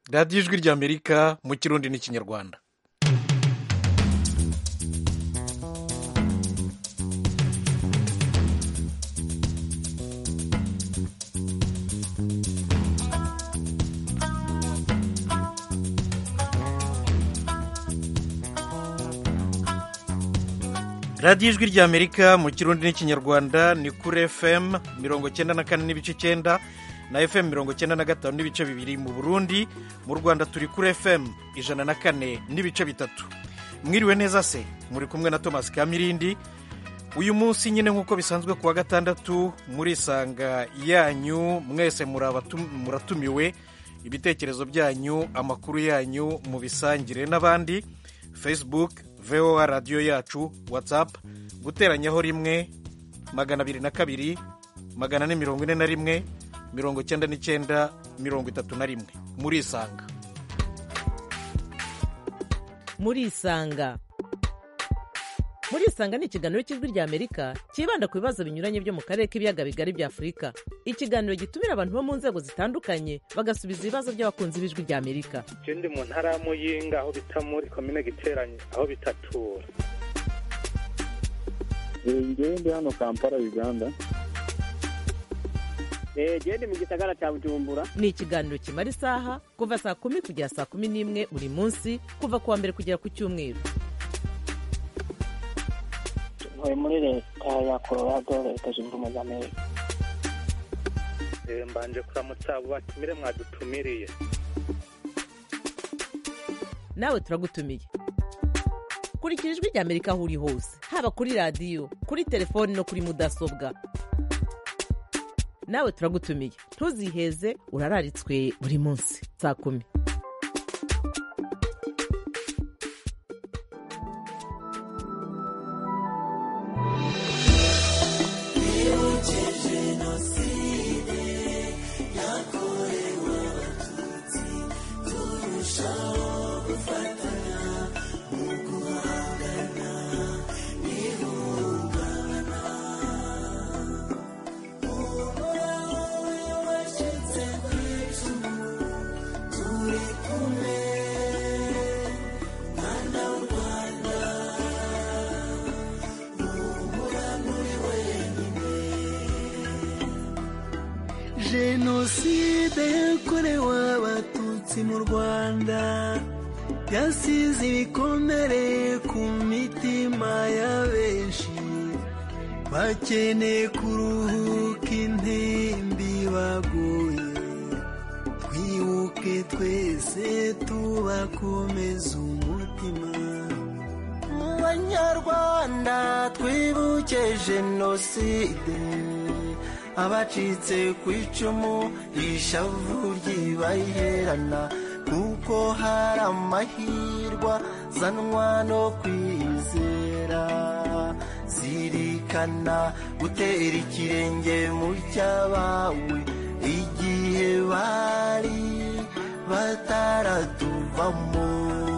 radiyo ijwi ry'amerika mu kirundi n'ikinyarwanda radiyo ijwi ry'amerika mu kirundi n'ikinyarwanda ni kuri fm mirongo cyenda na kane n'ibice icyenda na fm mirongo cyenda na gatanu n'ibice bibiri mu burundi mu rwanda turi kuri fm ijana na kane n'ibice bitatu mwiriwe neza se muri kumwe na thomas kamirindi uyu munsi nyine nk'uko bisanzwe ku wa gatandatu muri isanga yanyu mwese muratumiwe ibitekerezo byanyu amakuru yanyu mubisangire n'abandi facebook voa radiyo yacu whatsapp guteranyaho rimwe magana abiri na kabiri magana ane mirongo ine na rimwe mirongo icyenda n'icyenda mirongo itatu na rimwe murisanga murisanga murisanga ni ikiganiro cy'ijwi ry'amerika cyibanda ku bibazo binyuranye byo mu karere k'ibiyaga bigari bya afurika ikiganiro gitumira abantu bo mu nzego zitandukanye bagasubiza ibibazo by'abakunzi b'ijwi ry'amerika icyo ndi mu ntara ya muyinga aho bita muri komine giteranye aho bitatura ngewe ndi hano kampala uganda genda mu gisagara cya bujumbura ni ikiganiro kimara isaha kuva saa kumi kugera saa kumi n'imwe buri munsi kuva ku wa mbere kugera ku cyumweru ntuye muri leta ya colorado leta zunze ubumwe za amerika mbanje kuramutsa abo batumire mwadutumiriye nawe turagutumiye kurikira ijwi ry'amerika aho uri hose haba kuri radiyo kuri telefoni no kuri mudasobwa nawe turagutumiye ntuziheze urararitswe buri munsi saa kumi jenoside yakorewe abatutsi mu rwanda yasize ibikomere ku mitima ya benshi bakeneye kuruhuka intimbi baguye twibuke twese tubakomeza umutima mu banyarwanda twibuke jenoside abacitse ku icumu ishavu ryibaherana kuko hari amahirwa zanwa no kwizera zirikana gutera ikirenge mu cyabawe igihe bari bataratuvamo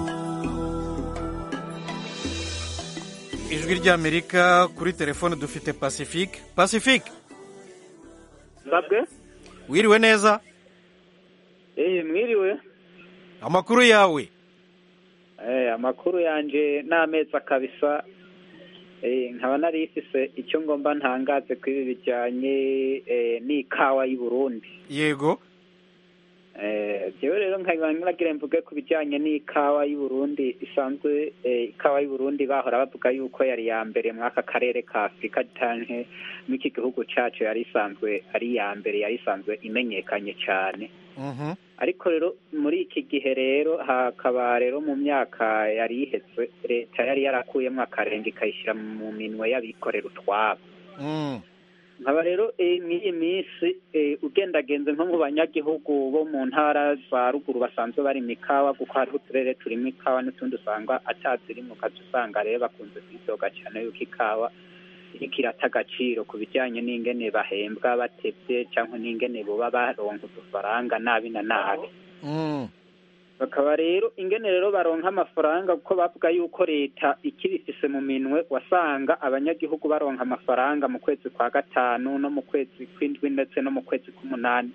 ijwi ry'amerika kuri telefone dufite pacifique pacifique babwe wiriwe neza eh mwiriwe amakuru yawe eh amakuru yanje n'amezi akabisa eh nkaba nari ifise icyo ngomba ntangaze kuri ibi bijyanye eh, n'ikawa y'u Burundi yego eh jewe rero nkaba ngira mvuge ku bijyanye n'ikawa y'u Burundi isanzwe eh, ikawa y'u Burundi bahora bavuga yuko yari ya mbere muri aka karere ka Afurika canke n'iki gihugu cacu yari isanzwe ari ya mbere yari isanzwe imenyekanye cyane Mhm. ariko rero muri iki gihe rero hakaba rero mu myaka yari iheze leta yari yarakuyemo akarenga ikayishyira mu minwe y'abikorera utwabo Mm. nkaba rero eh, mw'iyi minsi eh, ugendagenze nko mu banyagihugu bo mu ntara za ruguru basanzwe bari mu ikawa kuko hariho uturere turimo ikawa n'utundi usanga ataziri mu kazi usanga rero bakunze kwidoga cyane yuko ikawa iriko irata agaciro ku bijyanye n'ingene bahembwa batevye cyangwa n'ingene boba baronka udufaranga nabi na nabi Mm. bakaba rero ingene rero baronka amafaranga kuko bavuga yuko leta ikibifise mu minwe wasanga abanyagihugu baronka amafaranga mu kwezi kwa gatanu no mu kwezi kw'indwi ndetse no mu kwezi k'umunani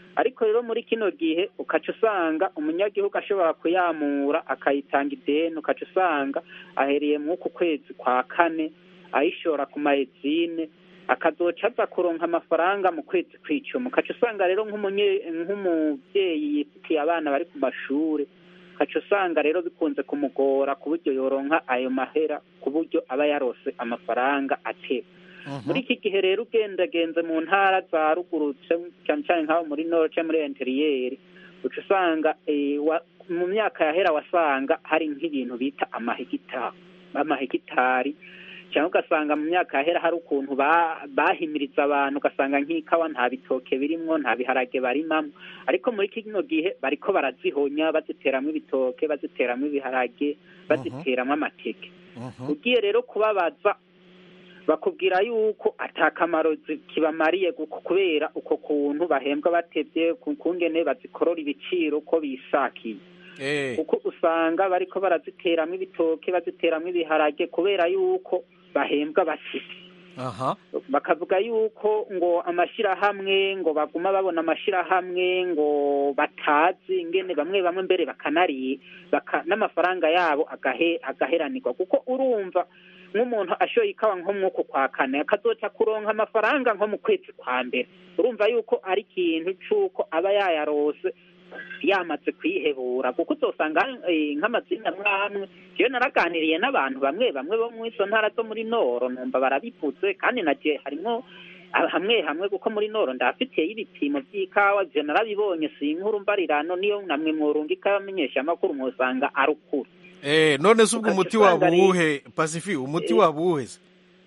ariko rero muri kino gihe ukaca usanga umunyagihugu ashobora kuyamura akayitanga ideni ukaca usanga ahereye mw'uku kwezi kwa kane ayishora ku mayezine akazoca aza kuronka amafaranga mu kwezi kw'icumi ukaca usanga rero nk'umunye- nk'umuvyeyi yifitiye abana bari ku mashure ukaca usanga rero bikunze kumugora ku buryo yoronka ayo mahera ku buryo aba yarose amafaranga ateba muri iki gihe rero ugendagenze mu ntara za ruguru ce- cyane cyane nk'aho muri nord cyangwa muri interiyeri uca usanga eh, wa- mu myaka yahera wasanga hari nk'ibintu bita amahegitari amahegitari cyangwa ugasanga mu myaka yahera hari ukuntu ba- bahimiriza abantu ugasanga nk'ikawa nta bitoke birimwo nta biharage barimamo ariko muri kino gihe bariko barazihonya baziteramwo ibitoke baziteramwo ibiharage baziteramwo amateke ugiye rero kubabaza bakubwira yuko atakamaro zi- kibamariye guko- kubera uko kuntu bahembwa batevye ku- kungene bazikorora ibiciro uko bishakiye Eh, kuko usanga bariko baraziteramwo ibitoke baziteramwo ibiharage kubera yuko bahembwa bafite aha bakavuga yuko ngo amashirahamwe ngo baguma babona amashirahamwe ngo batazi ingene bamwe bamwe mbere bakanariye baka, n'amafaranga yabo agahe, agaheranirwa kuko urumva nk'umuntu ashoye ikawa nko mwuko kwa kane akazoca kuronka amafaranga nko mu kwezi kwa mbere urumva yuko ari ikintu c'uko aba yayarose yamaze kwihebura kuko uzosanga eh, nk'amazina amwe amwe jewe naraganiriye n'abantu bamwe bamwe bo mu izo ntara zo muri noro numva barabivuze kandi nagiye harimwo ah, hamwe hamwe kuko muri noro ndafitiyeyo ibipimo by'ikawa ivyo narabibonye si inkuru mbarirano niyo namwe mworunga ikawa amenyesha amakuru mwosanga ari ukuri Eh, none se ubwo Ugaca umuti usanga wabo ari- uwuhe pacifi umuti Eh. wabo uwuhe se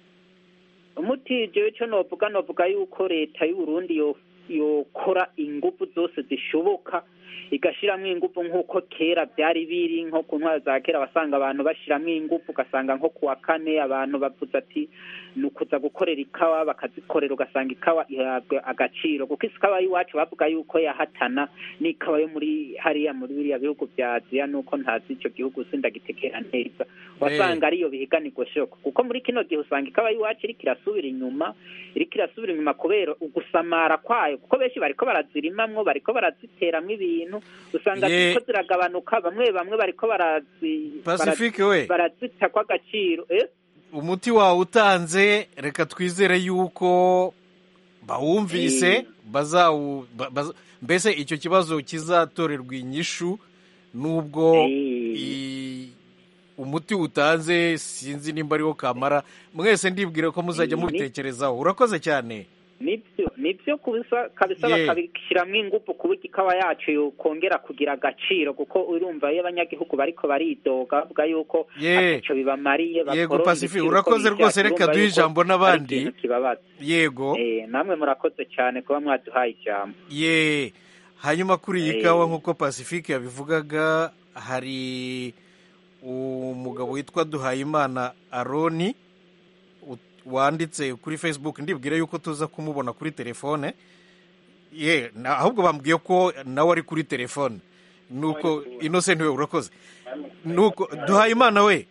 umuti jewe co novuga novuga yuko leta y'uburundi yo yokora ingufu zose zishoboka igashiramwo ingufu nk'uko kera byari biri nko ku ntwaro za kera wasanga abantu bashiramwo ingufu ugasanga nko kuwa kane abantu bavuze ati ni ukuza gukorera ikawa bakazikorera ugasanga ikawa ihabwa agaciro kuko ikawa y'iwacu bavuga yuko yahatana n'ikawa yo muri hariya muri biriya bihugu bya aziya nuko ntazi ico gihugu sindagitekera neza wasanga ariyo bihiganirwa shoko kuko muri kino gihe usanga ikawa y'iwacu iriko irasubira inyuma iriko irasubira inyuma kubera ugusamara kwayo kuko benshi bariko barazirimamwo bariko baraziteramwo ibintu usanga Ye- ziriko ziragabanuka bamwe bamwe bariko barazi pacifique we barazita kw'agaciro eh? umuti wawe utanze reka twizere yuko bawumvise Eh. bazawu ba- baza- mbese icyo kibazo kizatorerwa inyishu nubwo Eh. i- umuti utanze sinzi nimba ariwo kamara mwese ndibwira ko muzajya Eh, ni- mubitekerezaho urakoze cyane nibyo nibyo kubisa kabisa Ye. bakabishyiramo ingufu ku buryo ikawa yacu yokongera kugira agaciro kuko urumva iyo abanyagihugu bariko baridoga bavuga yuko Ye. ataco bibamariye Yego, bakorora Pacifique, ibiciro urakoze uko rwose, bishatse, reka urumva duhe yuko ijambo ari n'abandi. ikintu kibabaza yego Eh, namwe murakoze cyane kuba mwaduhaye ijambo ye hanyuma kuri iyi Eh. kawa nk'uko pacifique yabivugaga hari umugabo witwa duhayimana aroni u- wanditse kuri facebook ndibwira yuko tuza kumubona kuri telefone ye na- ahubwo bambwiye ko nawe ari kuri telefone nuko innocent we urakoze nuko duhayimana we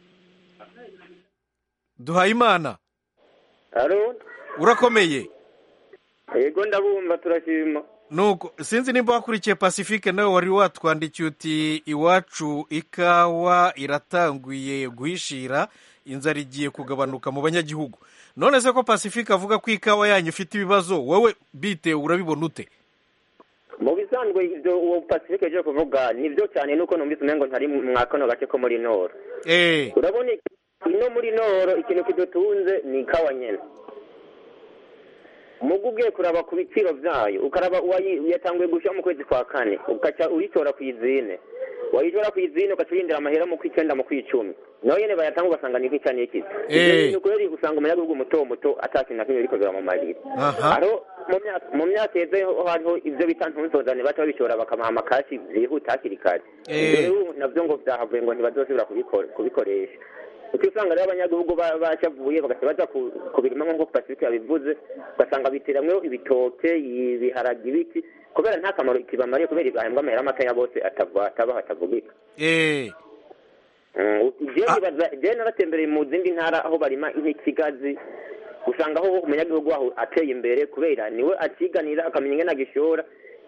duhayimana haro urakomeye yego ndabumva turashima nuko sinzi nimba wakurikiye pacifique nawe wari watwandikiye uti iwacu ikawa iratanguye guhishira inzara igiye kugabanuka mu banyagihugu none se ko pacifique avuga ko ikawa yanyu ifite ibibazo wowe bitewe urabibona ute mu bisanzwe ibyo uwo pacifique aje kuvuga nibyo cyane nuko numvise umengo ntari mwa kano gace ko muri noro eh urabona ino muri noro ikintu kidutunze ni ikawa nyene mugu ugiye kuraba ku biciro vyayo ukaraba uwayi- yatanguye gushira mu kwezi kwa kane ugaca uyitora ku izine wayitora ku izine ugaca urindira amahera mu kw'icenda mu kw'icumi naho nyene bayatanga ugasanga ni kw'ica n'iki Eh. ni ukuri usanga umunyagihugu muto muto ata kintu na kimwe biriko biramumarira aha hariho mu myaka- mu myaka yeze ho hariho ibyo bita ntunsozane baca babishora bakamuha amakashi byihuta hakiri kare Eh. ibyo rero nabyo ngo byahavuye ngo ntibazosubira kubikora- kubikoresha kuko usanga rero abanyagihugu ba- bacavuye bagaca baja ku- kubirima nk'uko pasifike yabivuze ugasanga biteramwo ibitoke ibiharage ibiki kubera nta kamaro kibamariye kubera bahembwa amahera makeya bose atava atabaho atavugika eh jewe nibaza jewe naratembereye mu zindi ntara aho barima nk'ikigazi usanga aho umunyagihugu waho ateye imbere kubera niwe akiganira akamenya ingene agishora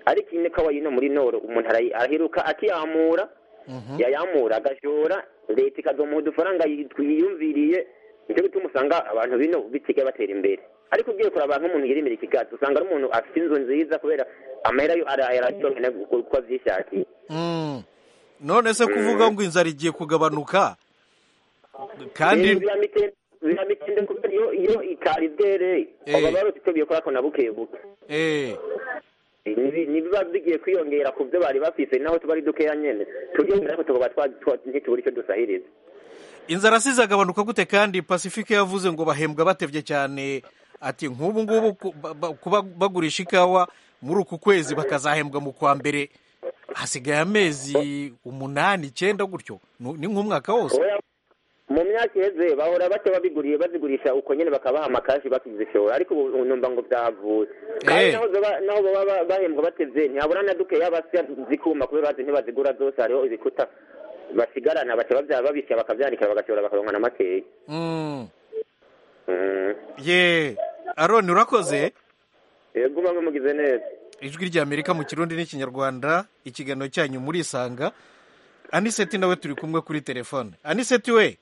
ariko ine kawa yino muri noro umuntu arayi- arahiruka akiyamura yayamura agashora leta ikazomuha udufaranga yitw- yiyumviriye nicyo gituma usanga abantu bino bisigaye batera imbere ariko ugiye kuraba nk'umuntu yirimira ikigazi usanga ari umuntu afite inzu nziza kubera amahera yo arayaronke uko avyishakiye Mm. none se kuvuga ngo inzara igiye kugabanuka kandi Eh, biramitende biramitende kubera iyo iyo itari bwere Eh. aba barose icyo bikora ko na buke buke eh Nibi- nibiba bigiye kwiyongera ku byo bari bafise naho tuba ari dukeya nyene turiyongera ko tugoba twa- twa- ntitubura icyo dusahiriza inzara si izagabanuka gute kandi pacifique yavuze ngo bahembwa batevye cyane ati nk'ubu ngubu ku- ba- ba- kuba bagurisha ikawa muri uku kwezi bakazahembwa mu kwa mbere hasigaye amezi umunani icyenda gutyo Nu- ni nk'umwaka wose Oya, mu myaka iheze bahora baca babiguriye bazigurisha uko nyene bakabaha amakashi bakizishora ariko ubu numva ngo vyavuye kandi Eh. naho zoba- naho baba ba- bahembwa batevye ntihabura na dukeya basya zikuma kubera bazi ntibazigura zose hariho ibikuta basigarana baca bavya babisya bakavyanikira bagashobora bakaronka na makeya Mm. Mm. ye aroni urakoze yego bamwe mugize neza ijwi rya amerika mu kirundi n'ikinyarwanda ikiganiro cyanyu murisanga aniseti nawe turi kumwe kuri telefone aniseti we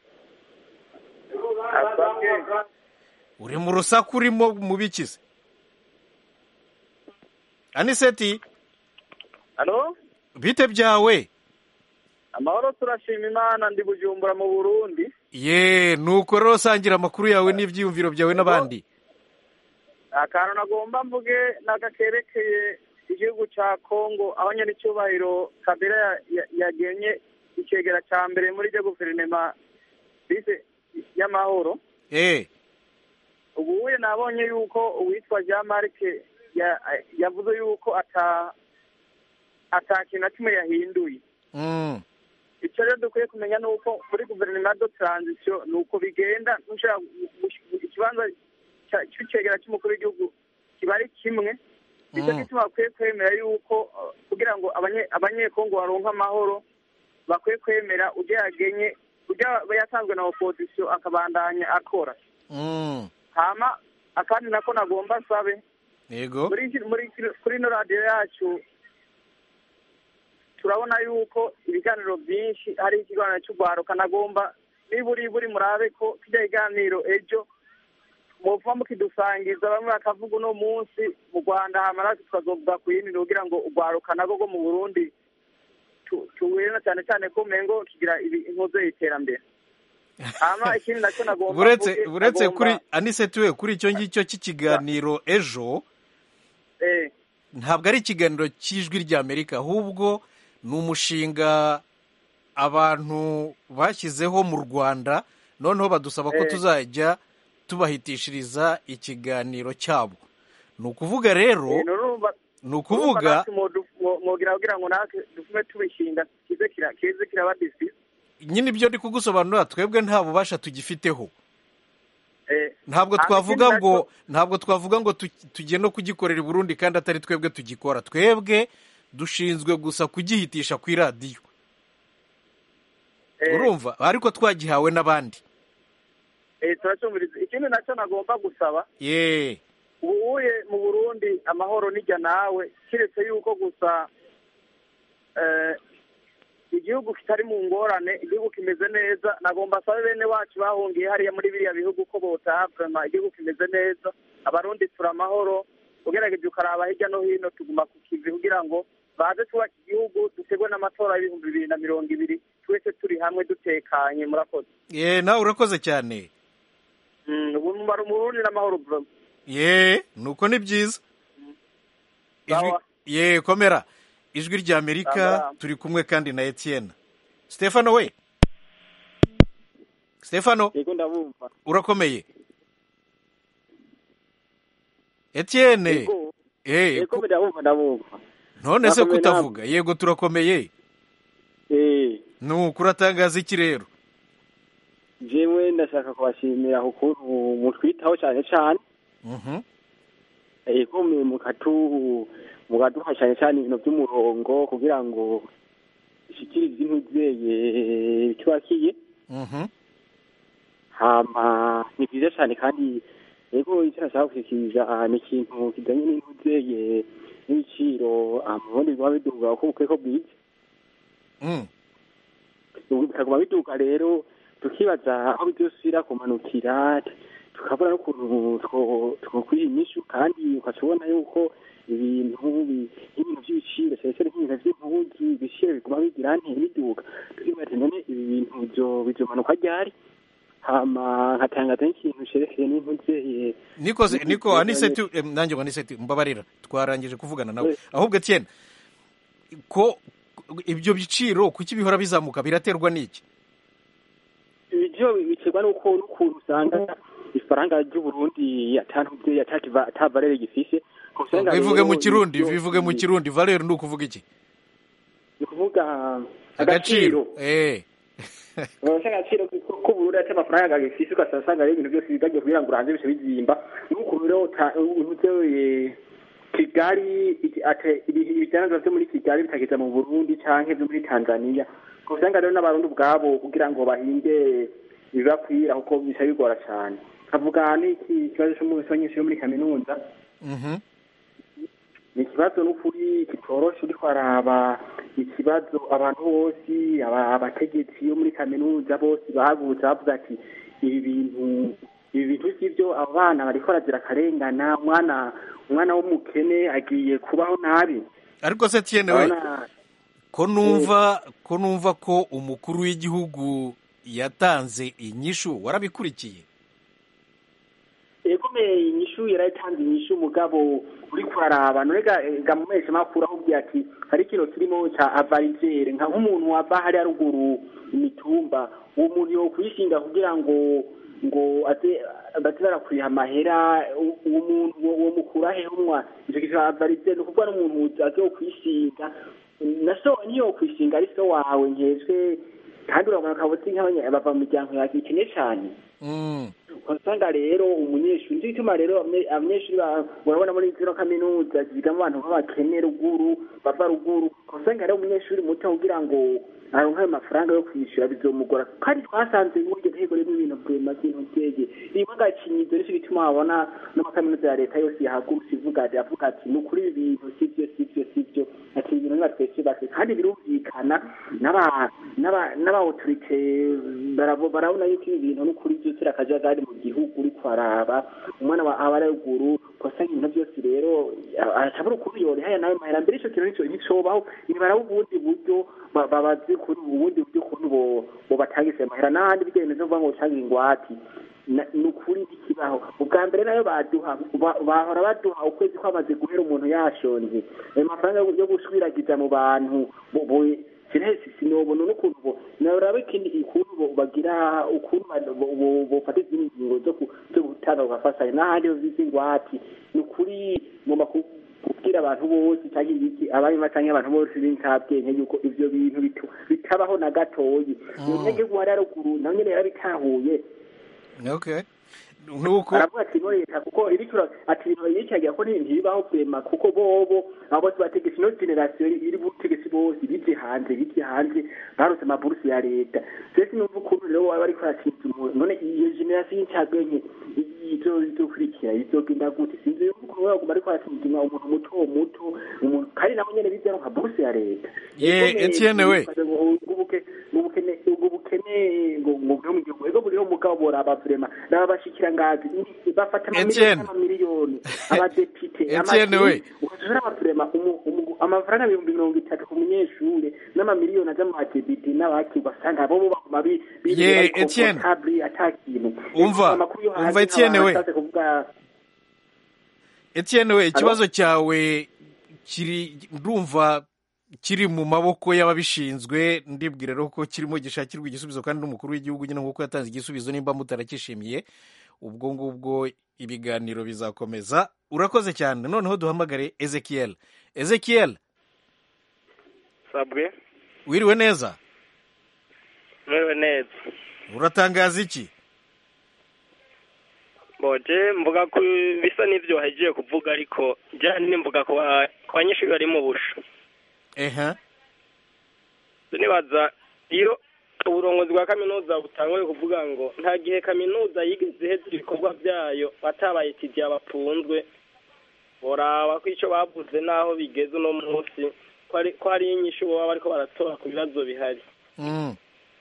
uri mu rusaku urimo mu bikize aniseti halo bite byawe amahoro turashima imana ndi bujumbura mu burundi ye nuko rero sangira amakuru yawe n'ibyiyumviro byawe n'abandi akantu nagomba mvuge nagakerekeye igihugu ca kongo aho nyene icyubahiro kabila ya- ya- yagenye icegera ca mbere muri ryo guverinema bise y'amahoro eh ubuye nabonye yuko uwitwa jean marc ya- yavuze yuko ata ata kintu na kimwe yahinduye mm. icyo rero dukwiye kumenya ni uko muri guverinoma do taranzisiyo ni uko bigenda ntushobora gu- gu- ikibanza cya- cy'icegera cy'umukuru w'igihugu kiba ari kimwe nicyo Mm. gituma bakwiye kwemera yuko uh, kugira ngo abanye- abanyekongo baronke amahoro bakwiye kwemera ujya yagenye ujya yatanzwe na opozisiyo akabandanya akora Mm. hama akandi nako nagomba nsabe yego muri iki- muri iki- kuri ino radiyo yacu turabona yuko ibiganiro byinshi hari ikiganiro cy'urwaruka nagomba niburi buri murabe ko kijya iganiro ejo muva mukidusangiza bamwe bakavuga uno munsi mu rwanda hama natwe tukazovuga ku yindi kugira ngo urwaruka nabwo rwo mu burundi tu- tuwire na cyane cyane ko mengo kigira ibi- inkozo y'iterambere hama ikindi nacyo nagomba buretse mvuge, buretse nagomba- kuri aniseti we kuri icyo ngicyo cy'ikiganiro ejo eh, ntabwo ari ikiganiro cy'ijwi ry'amerika ahubwo ni umushinga abantu bashyizeho mu rwanda noneho badusaba ko Eh. tuzajya tubahitishiriza ikiganiro cyabo ni ukuvuga rero eh, nurumva ni ukuvuga mwogira kugira ngo natwe dufume tubishinga kize kira kize kiraba disi nyine ibyo ndi kugusobanurira twebwe nta bubasha tugifiteho eh ntabwo hama twavuga ikindi ngo nacyo- ntabwo twavuga ngo tu- tugiye no kugikorera i burundi kandi atari twebwe tugikora twebwe dushinzwe gusa kugihitisha ku iradiyo eh, urumva ariko twagihawe n'abandi eh turacyumviriza ikindi nacyo nagomba gusaba ye ubuye mu Burundi amahoro nijya nawe kiretse yuko gusa eh igihugu kitari mu ngorane igihugu kimeze neza nagomba asabe bene wacu bahungiye hariya muri biriya bihugu ko botaha vrema igihugu kimeze neza abarundi turi amahoro ugerageje ukaraba hirya no hino tuguma ku kivi kugira ngo baze twubaka igihugu dutegwe n'amatora y'ibihumbi bibiri na mirongo ibiri twese turi hamwe dutekanye murakoze ye nawe urakoze cyane Mm, ubu mu Burundi n'amahoro vrema ye nuko ni byiza ijwi Sawa. ye komera ijwi ry'amerika Sawa. turi kumwe kandi na etienne stefano we stefano yego ndabumva urakomeye etienne yego Eh, yego ku- ndabumva ndabumva none se Nakomeye kutavuga yego turakomeye eh nuko uratangaza iki rero jewe ndashaka kubashimira ukuntu mutwitaho cyane cyane Mhm. yego mwe mukatu mukaduha cyane cyane ibintu by'umurongo kugira ngo ishikirize intuzeye cyubakiye Mhm. hama ni byiza cyane kandi yego icyo nashaka gushyikiriza ni ikintu kijyanye n'intuzeye n'ibiciro ubundi biguma biduga uko bukeye ko bwije Mm. ubu bikaguma biduga rero tukibaza aho bizosubira kumanukira tukabura n'ukuntu two- twokwiha inyishu kandi ukaca ubona yuko ibintu bi- nk'ibintu by'ibiciro cyane cyane nk'ibintu by'impuzu ibiciro biguma bigira ntera biduga tukibaza ati none ibi bintu bizo- bizomanuka ryari hama nkatangaza n'ikintu cerekeye n'impuzeye niko se- niko aniseti eh, nanjye ngo aniseti mbabarira twarangije kuvugana nawe ahubwo etienne ko ibyo biciro kuki bihora bizamuka biraterwa n'iki ibyo biterwa n'uko n'ukuntu usanga ifaranga ry'uburundi atantuze atavarere gifise usanga bivuge rero mu kirundi ibyo- bivuge mu kirundi valeur ni ukuvuga iki ni ukuvuga agaciro eh urabona agaciro k'uburundi ati amafaranga gifise ugasanga usanga rero ibintu byose bigagiye kugira ngo uranze bice bizimba n'uko rero uta- unuze kigali iki- ate- ibi- ibidandazwa vyo muri kigali bitageza mu burundi canke vyo muri tanzania usanga rero n'abarundi ubwabo kugira ngo bahinge ibibakwira kuko bica bigora cane kavuga n'iki kibazo c'umunyeshuri wo muri kaminuza Mhm. ni ikibazo n'ukuri kitoroshe uriko araba ikibazo abantu bose aba- abategetsi bo muri kaminuza bose bahagurutse bavuga ati ibi bintu ibi bintu sivyo abo bana bariko barazira akarengana umwana umwana w'umukene agiye kubaho nabi ariko se etienne we Urabona, ko numva ko numva ko umukuru w'igihugu yatanze inyishu warabikurikiye egome inyishu yaratanze inyishu mugabo uri kuraraba nonega ga mu mezi makuru ahubwiye ati hari ikintu kirimo ca avarizere nka nk'umuntu wava hariya ruguru imitumba uwo muntu yo kuyishinga kugira ngo ngo aze baze barakuriha amahera u- uwo muntu uwo uwo mukura he umwa ico kintu ca avarizere ni ukuvuga n'umuntu aze kuyishinga na so niyo kwishinga ari so wawe nkejwe kandi urabona akabuzi nk'abanya bava mu miryango yakikene cane Mm. usanga rero umunyeshuri nicyo gituma rero abanye- abanyeshuri ba- urabona muri zino kaminuza zigamo abantu b'abakene ruguru bava ruguru usanga rero umunyeshuri muto kugira ngo aronke ayo mafaranga yo kwishyura bizomugora kandi twasanze muri iryo ntego ririmo ibintu bwema by'intu byege rimwe agacinyizo nicyo gituma wabona n'amakaminuza ya leta yose yahagurutse ivuga ati avuga ati ni ukuri ibi bintu sivyo sivyo sivyo ati ibintu nibatwese base kandi birumvikana n'aba n'aba n'abautorite barabo- barabona yuko ibi bintu n'ukuri byose ari akajagari mu gihugu uri kwaraba umwana wa aba ari ruguru ugasanga ibintu byose rero arashabura ukuntu yorehaya nawe mahera mbere ico kintu nico nticobaho nibaraba ubundi buryo ba- babaze kuri ubundi buryo ukuntu bo- bobatangise amahera n'ahandi bijya bimeze kuvuga ngo utange ingwati Na- ni ukuri ntikibaho ubwa mbere nayo baduha ba- bahora baduha ukwezi kwamaze guhera umuntu yashonje ayo mafaranga yo- yo gushwiragiza mu bantu bo- bo- kirahesi sinobona n'ukuntu bo naraba ikindi ukuntu bo- bagira ukuntu ba- bo- bo- bofata izindi ngingo zo ku- zo gutanga bugafashanya n'ahandi ho zizi ingwati ni ukuri ngomba ku- kubwira abantu bose cyangwa ibiki abanyuma cyangwa abantu bose b'inkabwenge yuko ivyo bintu bitu- bitabaho na gatoyi umunyagihugu wari ruguru nawe nyene yarabitahuye okay nuko aravuga ati no leta kuko iriko ira- ati ibintu yicagira ko ntibibaho kwema kuko bobo abo bose bategetsi ino generasiyo iri butegetsi bose bije hanze bije hanze barose amaburusi ya leta sese numva ukuntu rero waba ariko arasinza umuntu none iyo generasiyo y'incabwenge izo izokurikira izogenda gute sinzi yumva ukuntu we baguma ariko arasinzima umuntu muto muto umuntu kandi nabo nyene bize nka burusi ya leta Ye, Etienne we. ubukene ubwo bukene ngo ngo bwo mu gihugu ego buriho mugabo boraba vrema naba bashikira ngazi ndi- bafata Etienne. amamiliyoni abadepite Etienne we. ukazura amavrema amafaranga ibihumbi mirongo itatu ku munyeshure n'amamiliyoni aja mu badepite n'abaki ugasanga bo bo baguma bi- bi- Ye, bari Etienne. comfortable ata kintu Umva, Amakuru yo hanze umva Etienne we. nk'abantu bashatse kuvuga etienne we ikibazo cyawe kiri ndumva kiri mu maboko y'ababishinzwe ndibwira rero ko kirimo gishakirwa igisubizo kandi n'umukuru w'igihugu nyine nk'uko yatanze igisubizo nimba mutarakishimiye ubwo ngubwo ibiganiro bizakomeza urakoze cyane noneho duhamagare ezekiel ezekiel sabwe wiriwe neza mwewe neza uratangaza iki boje mvuga ko bisa n'ivyo wahejeje kuvuga ariko jya nini mvuga ku ba- ku banyeshuri bari mu busho eha nibaza iyo uburongozi bwa kaminuza butanguye kuvuga ngo nta gihe kaminuza yigeze iheza ibikorwa byayo batabaye tidiya bapunzwe boraba ko icyo bavuze n'aho bigeze uno munsi ko ari ko hari inyishu baba bariko baratora ku bibazo bihari Mm.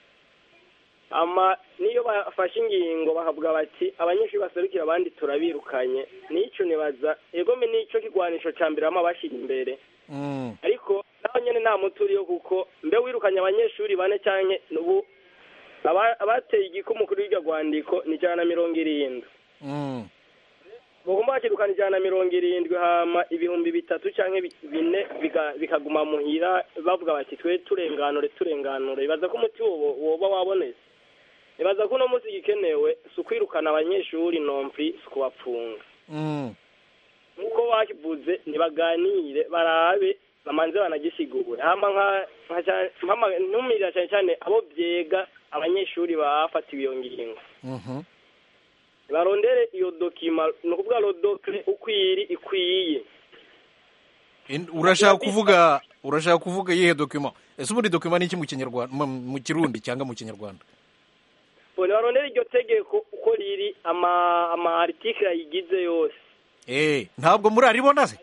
ama niyo bafashe ingingo bakavuga bati abanyeshuri baserukira abandi turabirukanye n'icyo nibaza egome n'icyo kigwanisho cya mbere bama bashyira imbere Mm. ariko naho nyine nta muti uriyo kuko mbe wirukanye abanyeshuri bane cyangwa ubu aba- abateye igikumu kuri iryo rwandiko ni ijana na mirongo irindwi Mm. bagomba bakirukana ijana na mirongo irindwi hama ibihumbi bitatu cyangwa bi- bine biga- bikaguma muhira bavuga bati twe turenganure turenganure bibaza ko umuti wo- woba wabonetse bibaza ko uno munsi igikenewe si ukwirukana abanyeshuri nomfi si ukubapfunga Mm. nk'uko bakivuze ntibaganire barabe bamanze banagisigure hama nka- nka cyane- mpama- ntumirira cyane cyane abo byega abanyeshuri bafatiwe iyo ngingo Mhm. barondere iyo dokima ni ukuvuga rodokire uko iri ikwiye In- urashaka kuvuga urashaka kuvuga iyihe dokima ese ubundi dokima ni iki mu kinyarwanda mu mu kirundi cyangwa mu kinyarwanda bone barondere iryo tegeko uko riri ama ama article ayigize yose eh ntabwo muraribona se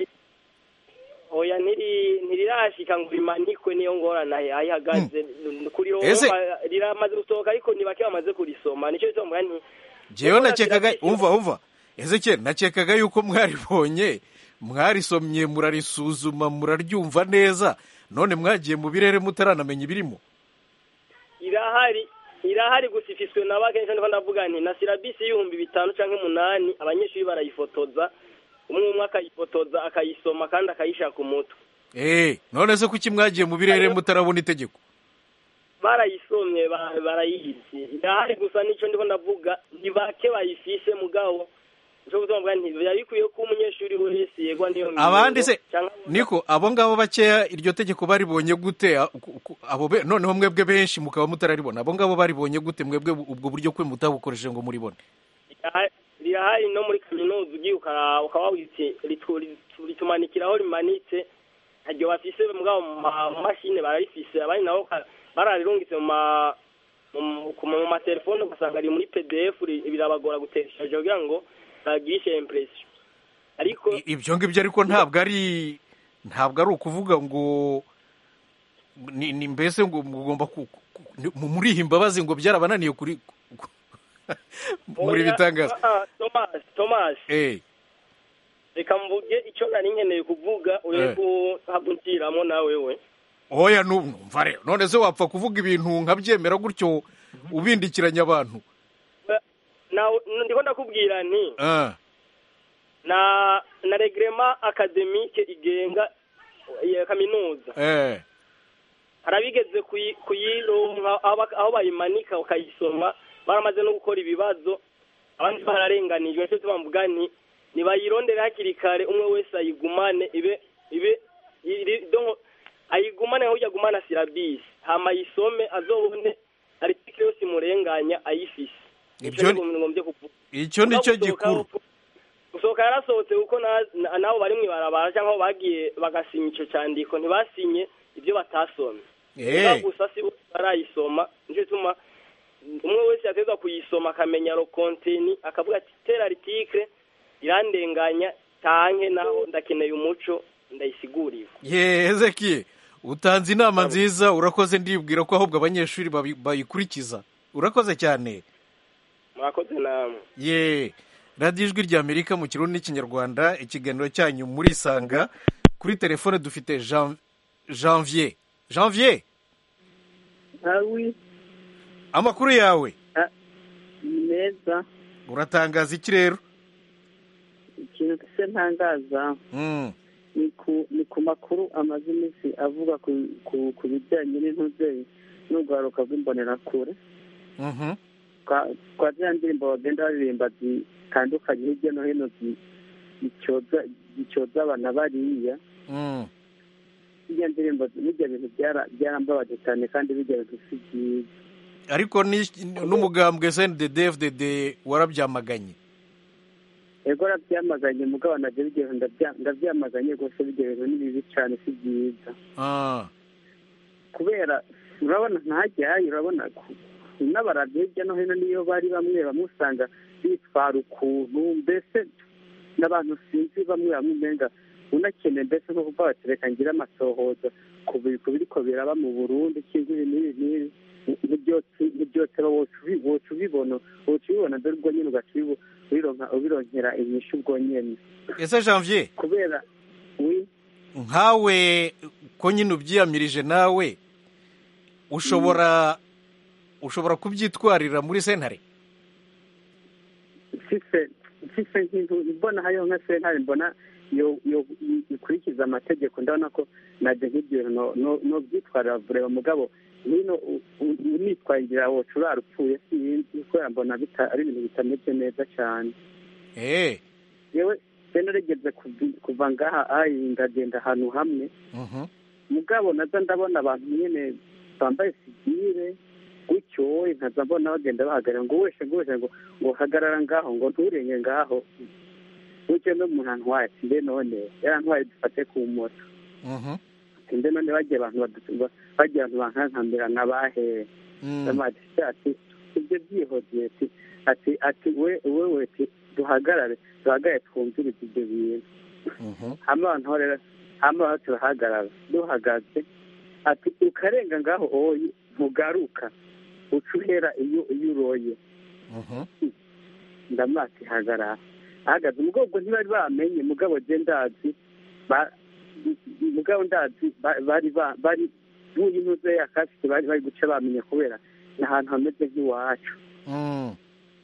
oya ntiri ntirirashika ngo rimanikwe niyo ngorana aho ihagaze kuri Ese- roma riramaze gusohoka ariko ni bake bamaze kurisoma nicyo bituma nti jewe nakekaga umva umva ezekeri nakekaga yuko mwaribonye mwarisomye murarisuzuma muraryumva neza none mwagiye mu birere mutaranamenya ibirimo irahari irahari gusa ifiswe na bake nicyo ndiko ndavuga nti na sirabisi y'ibihumbi bitanu canke umunani abanyeshuri barayifotoza umwe umwe akayifotoza akayisoma kandi akayishaka umutwe eh none se kuki mwagiye mu birere mutarabona itegeko barayisomye ba- barayizi irahari gusa nicyo ndiko ndavuga ni bake bayifise mugabo nico gutuma mvuga nti biba bikwiye ko umunyeshuri wese yegwa niyo ngingo abandi se canke niko abo ngabo bakeya iryo tegeko baribonye gute A- ku- ku- abo be- noneho mwebwe benshi mukaba mutararibona abo ngabo baribonye gute mwebwe ubwo buryo kwe mutabukoresheje ngo muribone rirahari- rirahari no muri kaminuza ugiye ukaraba ukaba witi ritu- ritu- ritumanikiraho rimanitse ntaryo bafise mugabo mu ma- mu mashine bararifise abandi nabo ka- bararirungitse mu ma mu- ku- mu matelefone ugasanga ari muri pdf ri- birabagora guteshaje kugira ngo bagirishe impression ariko ibyo ngibyo ariko ntabwo ari ntabwo ari ukuvuga ngo ni ni mbese ngo mugomba ku- ku- ku- mu- muriha imbabazi ngo byarabananiye kuri ku- muri Oya, bitangaza ah, ah, Thomas Thomas eh reka mvuge icyo nari nkeneye kuvuga Eh. ure kuhagukiramo nawe we oya nu- numva rero none se wapfa kuvuga ibintu nkabyemera gutyo ubindikiranya abantu nawe ndiko ndakubwira nti Ah, na na regrema akademike igenga ya kaminuza eh harabigeze kuyi- kuyironka aho bak- aho bayimanika ukayisoma baramaze no gukora ibibazo abandi bararenganijwe nicyo gituma mvuga nti nibayirondere hakiri kare umwe wese ayigumane ibe ibe iri- donc ayigumane aho agumana sirabisi hama ayisome azobone article yose imurenganya ayifise Ibyo ni- ngombye kuvuga icyo ni cyo Gusohoka- gikuru gusohoka yarasohotse kuko na- na- nabo bari mw'ibarabara cyangwa aho bagiye bagasinya icyo cyandiko ntibasinye ibyo batasomye Eh. gusa si bose barayisoma nicyo gituma umwe wese yategwa kuyisoma akamenya ro konteni akavuga ati tera article irandenganya tanke naho ndakeneye umuco ndayisiguriwe ye ezekiye utanze inama nziza urakoze ndibwira ko ahubwo abanyeshuri babi- bayikurikiza urakoze cyane murakoze namwe ye radiyo ijwi rya amerika mu kirundi n'ikinyarwanda ikiganiro cyanyu murisanga kuri telefone dufite Jean- janvier janvier awi amakuru yawe ni meza uratangaza iki rero ikintu se ntangaza Mm, ni ku ni ku makuru amaze iminsi avuga ku ku ku bijyanye n'intuze n'urwaruka rw'imbonerakure mhm. kwa kwa ziriya ndirimbo bagenda baririmba zitandukanye hirya no hino zi- zicyoza zicyoza abana bariya Mm. bijya ndirimbo bijya bintu byara- byarambabaje cyane kandi bijya bintu si byiza ariko ni- n'umugambwe snddfdd warabyamaganye ego arabyamaganye mugabo nabyo bijya bintu ndabya- ndabyamaganye rwose bijya bintu ni bibi cyane si byiza Ah, kubera urabona ntajyayo urabona ko n'abarabyo hirya no hino niyo bari bamwe bamwe usanga bitwara ukuntu mbese n'abantu sinzi bamwe bamwe umenga unakeneye mbese nko kuva bati reka ngire amasohoza ku bi- ku biriko biraba mu burundi cyangwa ibi n'ibi n'ibi ntibyose woca ubibona woca ubibona dore ubwo nyine ugaca ubibo- ubironka- ubironkera inyishu ubwo nyene ese janvier kubera wi nkawe ko nyine ubyiyamirije nawe ushobora ushobora kubyitwarira muri sentare mfise mfise nk'intu mbona hariho nka sentare mbona yo yo ikurikiza amategeko ndabona ko naje nk'ibyo bintu no- no- nobyitwarira bureba mugabo hino u- u- unitwarira woca urara upfuye sinzi kubera mbona bita- ari ibintu bitameze neza cyane eh yewe se narigeze kuvi- kuva ngaha ayi ndagenda ahantu hamwe mhm mugabo naza ndabona abantu nyene bambaye sigire gutyo wowe nkaza mbona bagenda bahagarara ngo weshe ngo weshe ngo ngo hagarara ngaho ngo nturenge ngaho gutyo no umuntu antwaye ati mbe none yarantwaye dufate ku moto mhm ati mbe none bagiye abantu badu- bagiye abantu bankankambira nabahe mm. amati ati ibyo byihodiye ati ati ati we wewe ati duhagarare duhagarare twumvirize ibyo bintu mhm hama abantu rero hama aho turahagarara duhagaze ati ukarenga ngaho oyi ntugaruka uca uhera iyo iyo uroye mhm ndamati hagarara ahagaze umugabo ntibari bamenye mugabo je ndazi ba- mugabo ndazi ba- bari ba- bari nk'uyu ntuze yakasite bari bari guca bamenye kubera ni ahantu hameze nk'iwacu mm.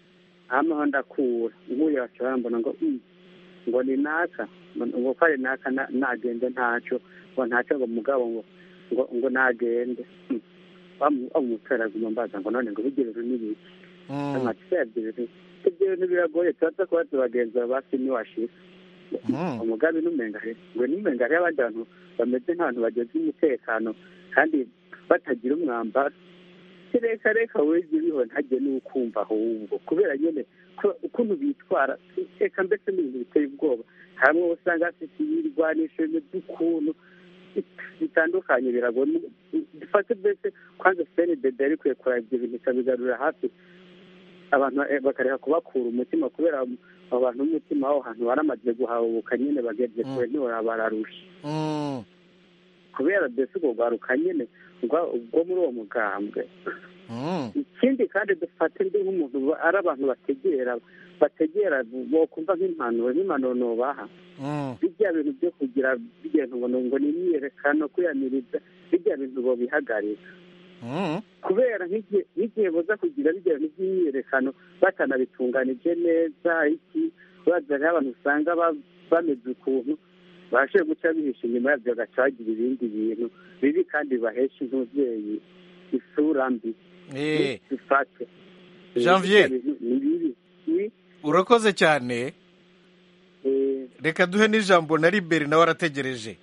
hama aho ndakura nk'uyu baca barambona ngo "Mm, ngo ni naka ngo ko ari naka na- nagende ntaco ngo ntaco ngo mugabo ngo ngo ngo nagende Mm. Wamu- wamutera aguma mbaza ngo none ngo bijye bintu n'ibiki mm. amati ibyo bintu ibyo bintu biragoye turaza kuba tubagenza basi niwashika mm. umugambi n'umenga he ngo n'umenga hariho abandi bantu bameze nk'abantu bageze umutekano kandi batagira umwambaro reka reka weze uriho ntajye n'ukumva ahubwo kubera nyine ko- ukuntu bitwara reka mbese n'ibintu biteye ubwoba hamwe usanga hafite ibirwanisho bimeze ukuntu bitandukanye biragoye dufate mbese kwanza senedede yari ikwiye kureba ibyo bintu ikabigarurira hafi abantu eh, bakareka kubakura umutima kubera abo bantu b'umutima aho hantu baramaze guhabuka nyine bageze kure ntibora bararusha Mm. kubera mbese ubwo rwaruka nyine rwa- ubwo muri uwo mugambwe Mm. ikindi kandi dufate ndi nk'umuntu ba- ari abantu bategera bategera bokumva nk'impanuro n'impanuro nobaha Mm. bijya bintu byo kugira bijya bintu ngo ngo ni imyiyerekano kwiyamiriza bijya bintu bobihagarika Mm. kubera nk'igihe nk'igihe boza kugira bijya bintu by'imyiyerekano batanabitunganije neza iki baza hariho abantu usanga ba- bameze ukuntu bashoboye guca bihisha inyuma yabyo bagaca bagira ibindi bintu bibi kandi bihesha intubyeyi isura mbi Eh, dufate Janvier. Bijya bintu ni bibi Ni- urakoze cyane eh, reka duhe n'ijambo na liberi nawe arategereje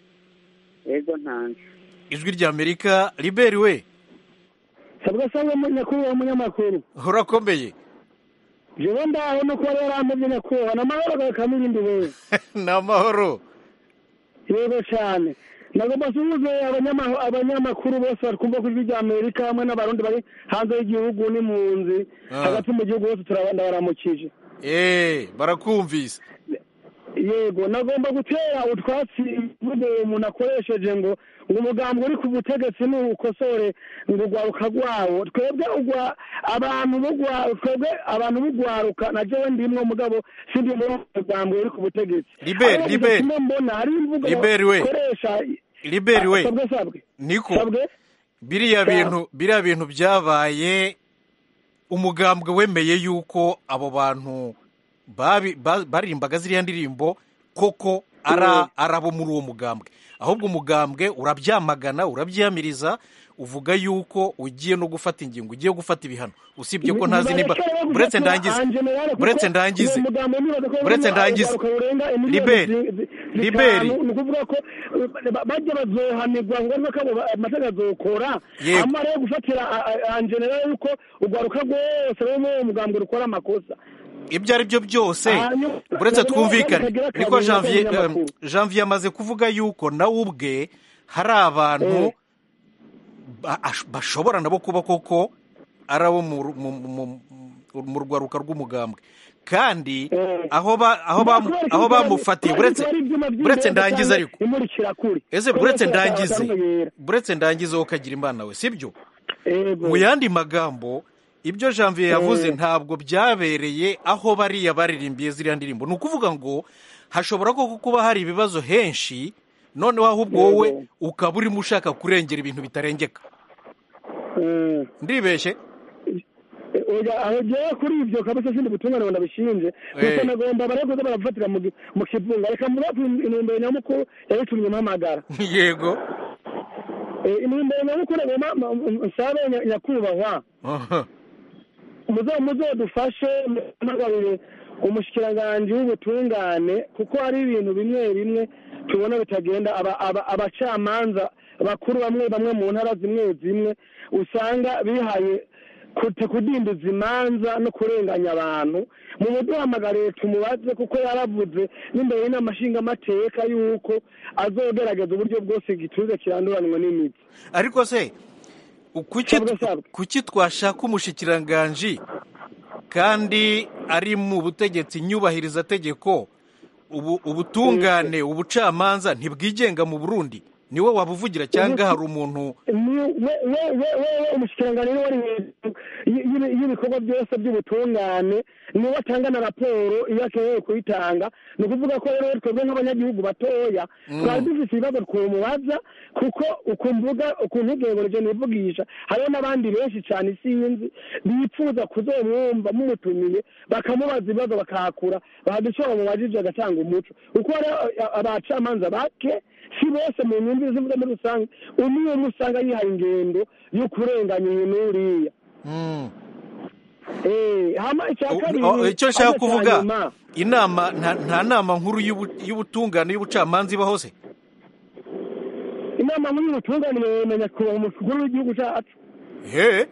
ego ntanje ijwi ry'amerika liberi we sabwa sabwa nyakubahwa munyamakuru urakomeye jewe ndaho no kuba yaramuvye nyakubahwa namahoro gakamira wewe ni amahoro yego cyane nagomba suhuze abanyama- abanyamakuru bose batwumva ku ijwi rya amerika hamwe n'abarundi bari hanze y'igihugu n'impunzi Ah. hagati mu gihugu hose turabanda baramukije Eh, barakumvise yego nagomba gutera utwatsi imvugo umuntu akoresheje ngo ngo umugambi uri ku butegetsi nukosore ngo ugwaruka rwawo twebwe ugwa abantu bugwa twebwe abantu bugwaruka na jewe ndimwo mugabo sindi muri uwo mugambi uri ku butegetsi Liberi, Ariko Liberi. kimwe mbona hari imvugo Liberi we. bakoresha liberi we sabwe sabwe niko sabwe biriya Sawa. bintu biriya bintu byabaye umugambwe wemeye yuko abo bantu babi- ba- baririmbaga ziriya ndirimbo koko ara ari abo muri uwo mugambwe ahubwo umugambwe urabyamagana urabyiyamiriza uvuga yuko ugiye no gufata ingingo ugiye gufata ibihano usibye ko ntazi niba buretse ndangize buretse ndangize buretse ndangize liberi liberi ni ukuvuga ko eh, bajya bazohanirwa ngombwa ko abo ba- amategeko azokora Yego. amara yo gufatira anjenera yuko urwaruka rwose rwo muri uwo mugambwe rukora amakosa ibyo ari byo byose Hanyuma- buretse hanyuma twumvikane bakagira akazi niko janvier n'abanyamakuru. em, janvier amaze kuvuga yuko nawe ubwe hari abantu ba- ash- bashobora nabo kuba koko ari abo mu ru- mu- mu- mu- mu rwaruka rw'umugambwe kandi aho ba aho bamu- aho bamufatiye buretse buretse ndangize ariko imurikira kuri ese buretse ndangize buretse ndangize wowe ukagira imana we sibyo mu yandi magambo ibyo janvier yavuze Eh. ntabwo byabereye aho bariya baririmbiye ziriya ndirimbo ni ukuvuga ngo hashobora koko kuba hari ibibazo henshi noneho ahubwo wowe ukaba urimo ushaka kurengera ibintu bitarengeka ndibeshye oya aho jewe kuri ibyo kabisa sindi butungane ngo ndabishinje gusa Eh. nagomba barakoze barafatira mu gi- mu kivunga reka murapu intumbero nyamukuru yabitumye mpamagara yego Eh, intumbero nyamukuru nagomba ma- ma- nsabe nya- nyakubahwa Aha. muzo muzodufashe muhamagarire umushikiranganji w'ubutungane kuko hari ibintu bimwe bimwe tubona bitagenda aba- aba- abacamanza bakuru bamwe bamwe mu ntara zimwe zimwe usanga bihaye kute kudindiza imanza no kurenganya abantu mu buduhamagariye tumubaze kuko yaravuze n'imbere y'inama nshingamateka yuko azogerageza uburyo bwose igituza kiranduranwa n'imitsi ariko se kuki kuki twashaka umushikiranganji kandi ari mu butegetsi nyubahiriza tegeko ubu ubutungane ubucamanza ntibwigenga mu burundi niwe wabuvugira cyangwa hari umuntu umushikiranganji niwe ari hejuru y- y- y'ibikorwa byose by'ubutungane niwe atanga na raporo iyo akeneye kuyitanga ni ukuvuga ko rero twebwe nk'abanyagihugu batoya Mm. twari dufite ibibazo twumubaza kuko ukumvuga ukuntu ubwenge nivugisha hariho n'abandi benshi cyane isinzi bifuza kuzomwumva mumutumiye bakamubaza ibibazo bakahakura baduca bamubajije agatanga umuco kuko hari a- abacamanza bake si bose mu nyungu zivuga muri rusange umwe umwe usanga yihaye ingendo yo kurenganya uyu n'uriya Eh, hama icya kabiri Oh, icyo nshaka ariko cya kuvuga nyuma, inama nta nta nama nkuru y'ubu- y'ubutungane y'ubucamanza ibaho se inama nkuru y'ubutungane yemenya kuba umukuru w'igihugu cyacu he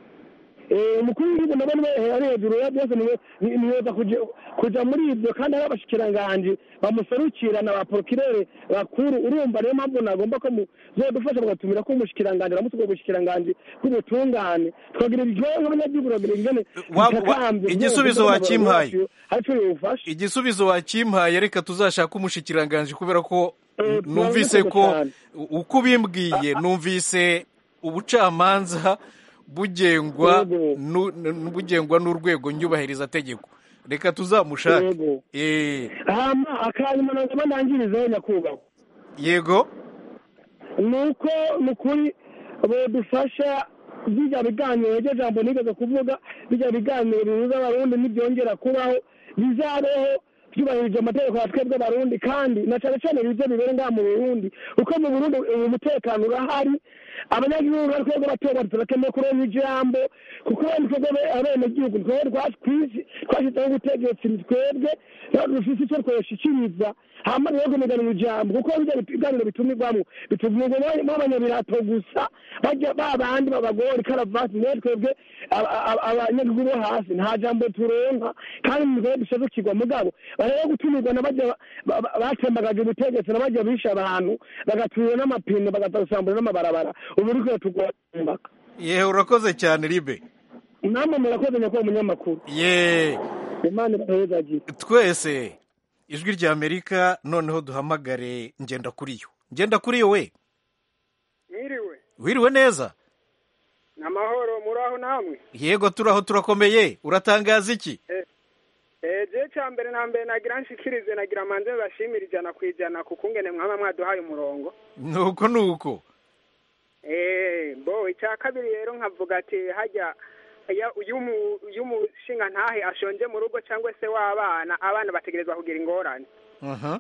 Eh, umukuru w'igihugu nabo niwe ari hejuru ya byose niwe ni- niweza kuja kuja muri ibyo kandi hari abashikiranganji bamuserukira na ba porokirere bakuru urumva niyo mpamvu nagomba ko muzodufasha mugatumira ko umushikiranganji aramutse ubwo bushikiranganji bw'ubutungane tukagira iryohe nk'abanyagihugu tukagira ingene Wa- wa- bitakambye, igisubizo byose wakimpaye. byose aricyo yofasha igisubizo wakimpaye reka tuzashake umushikiranganji kubera ko Eh, numvise turabizi ko cyane. uko ubimbwiye numvise ubucamanza bugengwa nu- nu- bugengwa n'urwego nyubahiriza tegeko reka tuzamushake Yego. Eh, hama akanyuma nagomba ndangirizeho nyakubahwa yego nuko ni ukuri bodufasha bijya biganiro iryo jambo nigeze kuvuga bijya biganiro bihuza abarundi ntibyongera kubaho bizabeho byubahirije amategeko ya twebwe abarundi kandi na cyane cyane bize bibere ngaha mu burundi kuko mu burundi ubu umutekano urahari abanyagihugu bari twebwe bato turakeneye kurenga ijambo kuko wenda twebwe abenegihugu ni twebwe twatwisi twashyizeho ubutegetsi ni twebwe rero dufite icyo tweshikiriza hama rero kumigana ijambo kuko bijya biganiro bitumirwamo bituvugwa abanyabirato gusa bajya ba bandi babagora ikaravati niyo twebwe aba- aba- abanyagihugu bo hasi nta jambo turonka kandi ni twebwe dushobokirwa mugabo bareba gutumirwa n'abajya ba- ba- batembagaje ubutegetsi n'abajya bishe abantu bagaturira n'amapine bagasambura n'amabarabara ubu uri kuyatugomba yewe urakoze cyane ribe namwe murakoze nyakubahwa umunyamakuru ye imana ibahezagire twese ijwi rya amerika noneho duhamagare ngenda kuri yo ngenda kuri yo we mwiriwe wiriwe neza ni amahoro muri aho namwe yego turaho turakomeye uratangaza iki eee cya mbere na mbere nagira nshikirize nagira manze bashimira ijana ku ijana ku kungene mwaba mwaduhaye umurongo nuko nuko eee bo icya kabiri rero nkavuga ati hajya iyo umu- iyo umushinga ntahe ashonje mu rugo cyangwa se w'abana abana bategerezwa kugira ingorane aha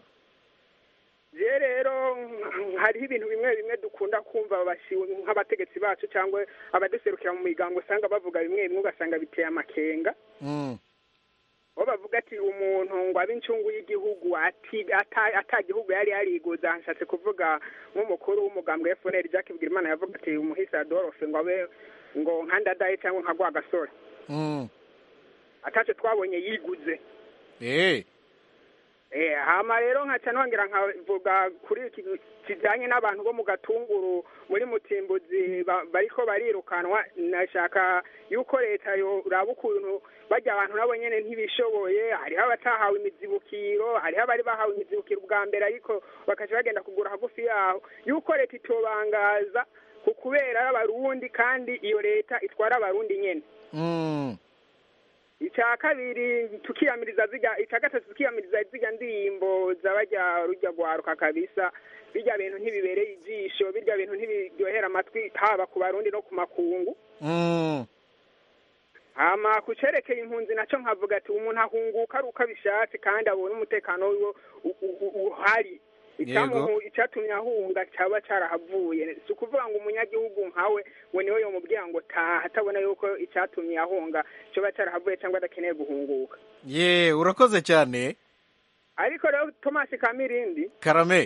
je rero nk- hariho ibintu bimwe bimwe dukunda kumva babashiwe nk'abategetsi bacu cyangwa abaduserukira mu migango usanga bavuga bimwe bimwe ugasanga biteye amakenga Mm. bo bavuga ati umuntu ngo abe incungu y'igihugu ati ata ata gihugu yari yariguza nshatse kuvuga nk'umukuru w'umugambwe FNL Jack Bigirimana yavuga ati umuhisi Adolphe ngo abe ngo nkandadaye cyangwa nka Rwagasore Mm. ataco twabonye yiguze Eh. Eh, hama rero nkaca nongera nkavuga kuri iki kijanye n'abantu bo mu gatunguru muri mutimbuzi ba- bariko barirukanwa nashaka yuko leta yoraba ukuntu barya abantu nabo nyene ntibishoboye hariho abatahawe imizibukiro hariho abari bahawe imizibukiro ubwa mbere ariko bakaca bagenda kugura hagufi yaho yuko leta itobangaza ku kubera ari abarundi kandi iyo leta itwara abarundi nyene Mm. icya kabiri tukiyamiriza ziga icya gatatu tukiyamiriza ziga ndirimbo z'abajya rujya rwaruka kabisa birya bintu ntibibereye ijisho birya bintu ntibiryohera amatwi haba ku barundi no ku makungu Mm. hama ku cerekeye impunzi naco nkavuga ati umuntu ahunguka ari uko abishatse kandi abona umutekano wiwe u- u- u- uhari Icamuhu- icatumye ahunga caba carahavuye si ukuvuga ngo umunyagihugu nkawe ngo niwe yomubwira ngo taha atabona yuko icatumye ahunga coba carahavuye cyangwa adakeneye guhunguka ye urakoze cyane ariko rero tomasi kamirindi karame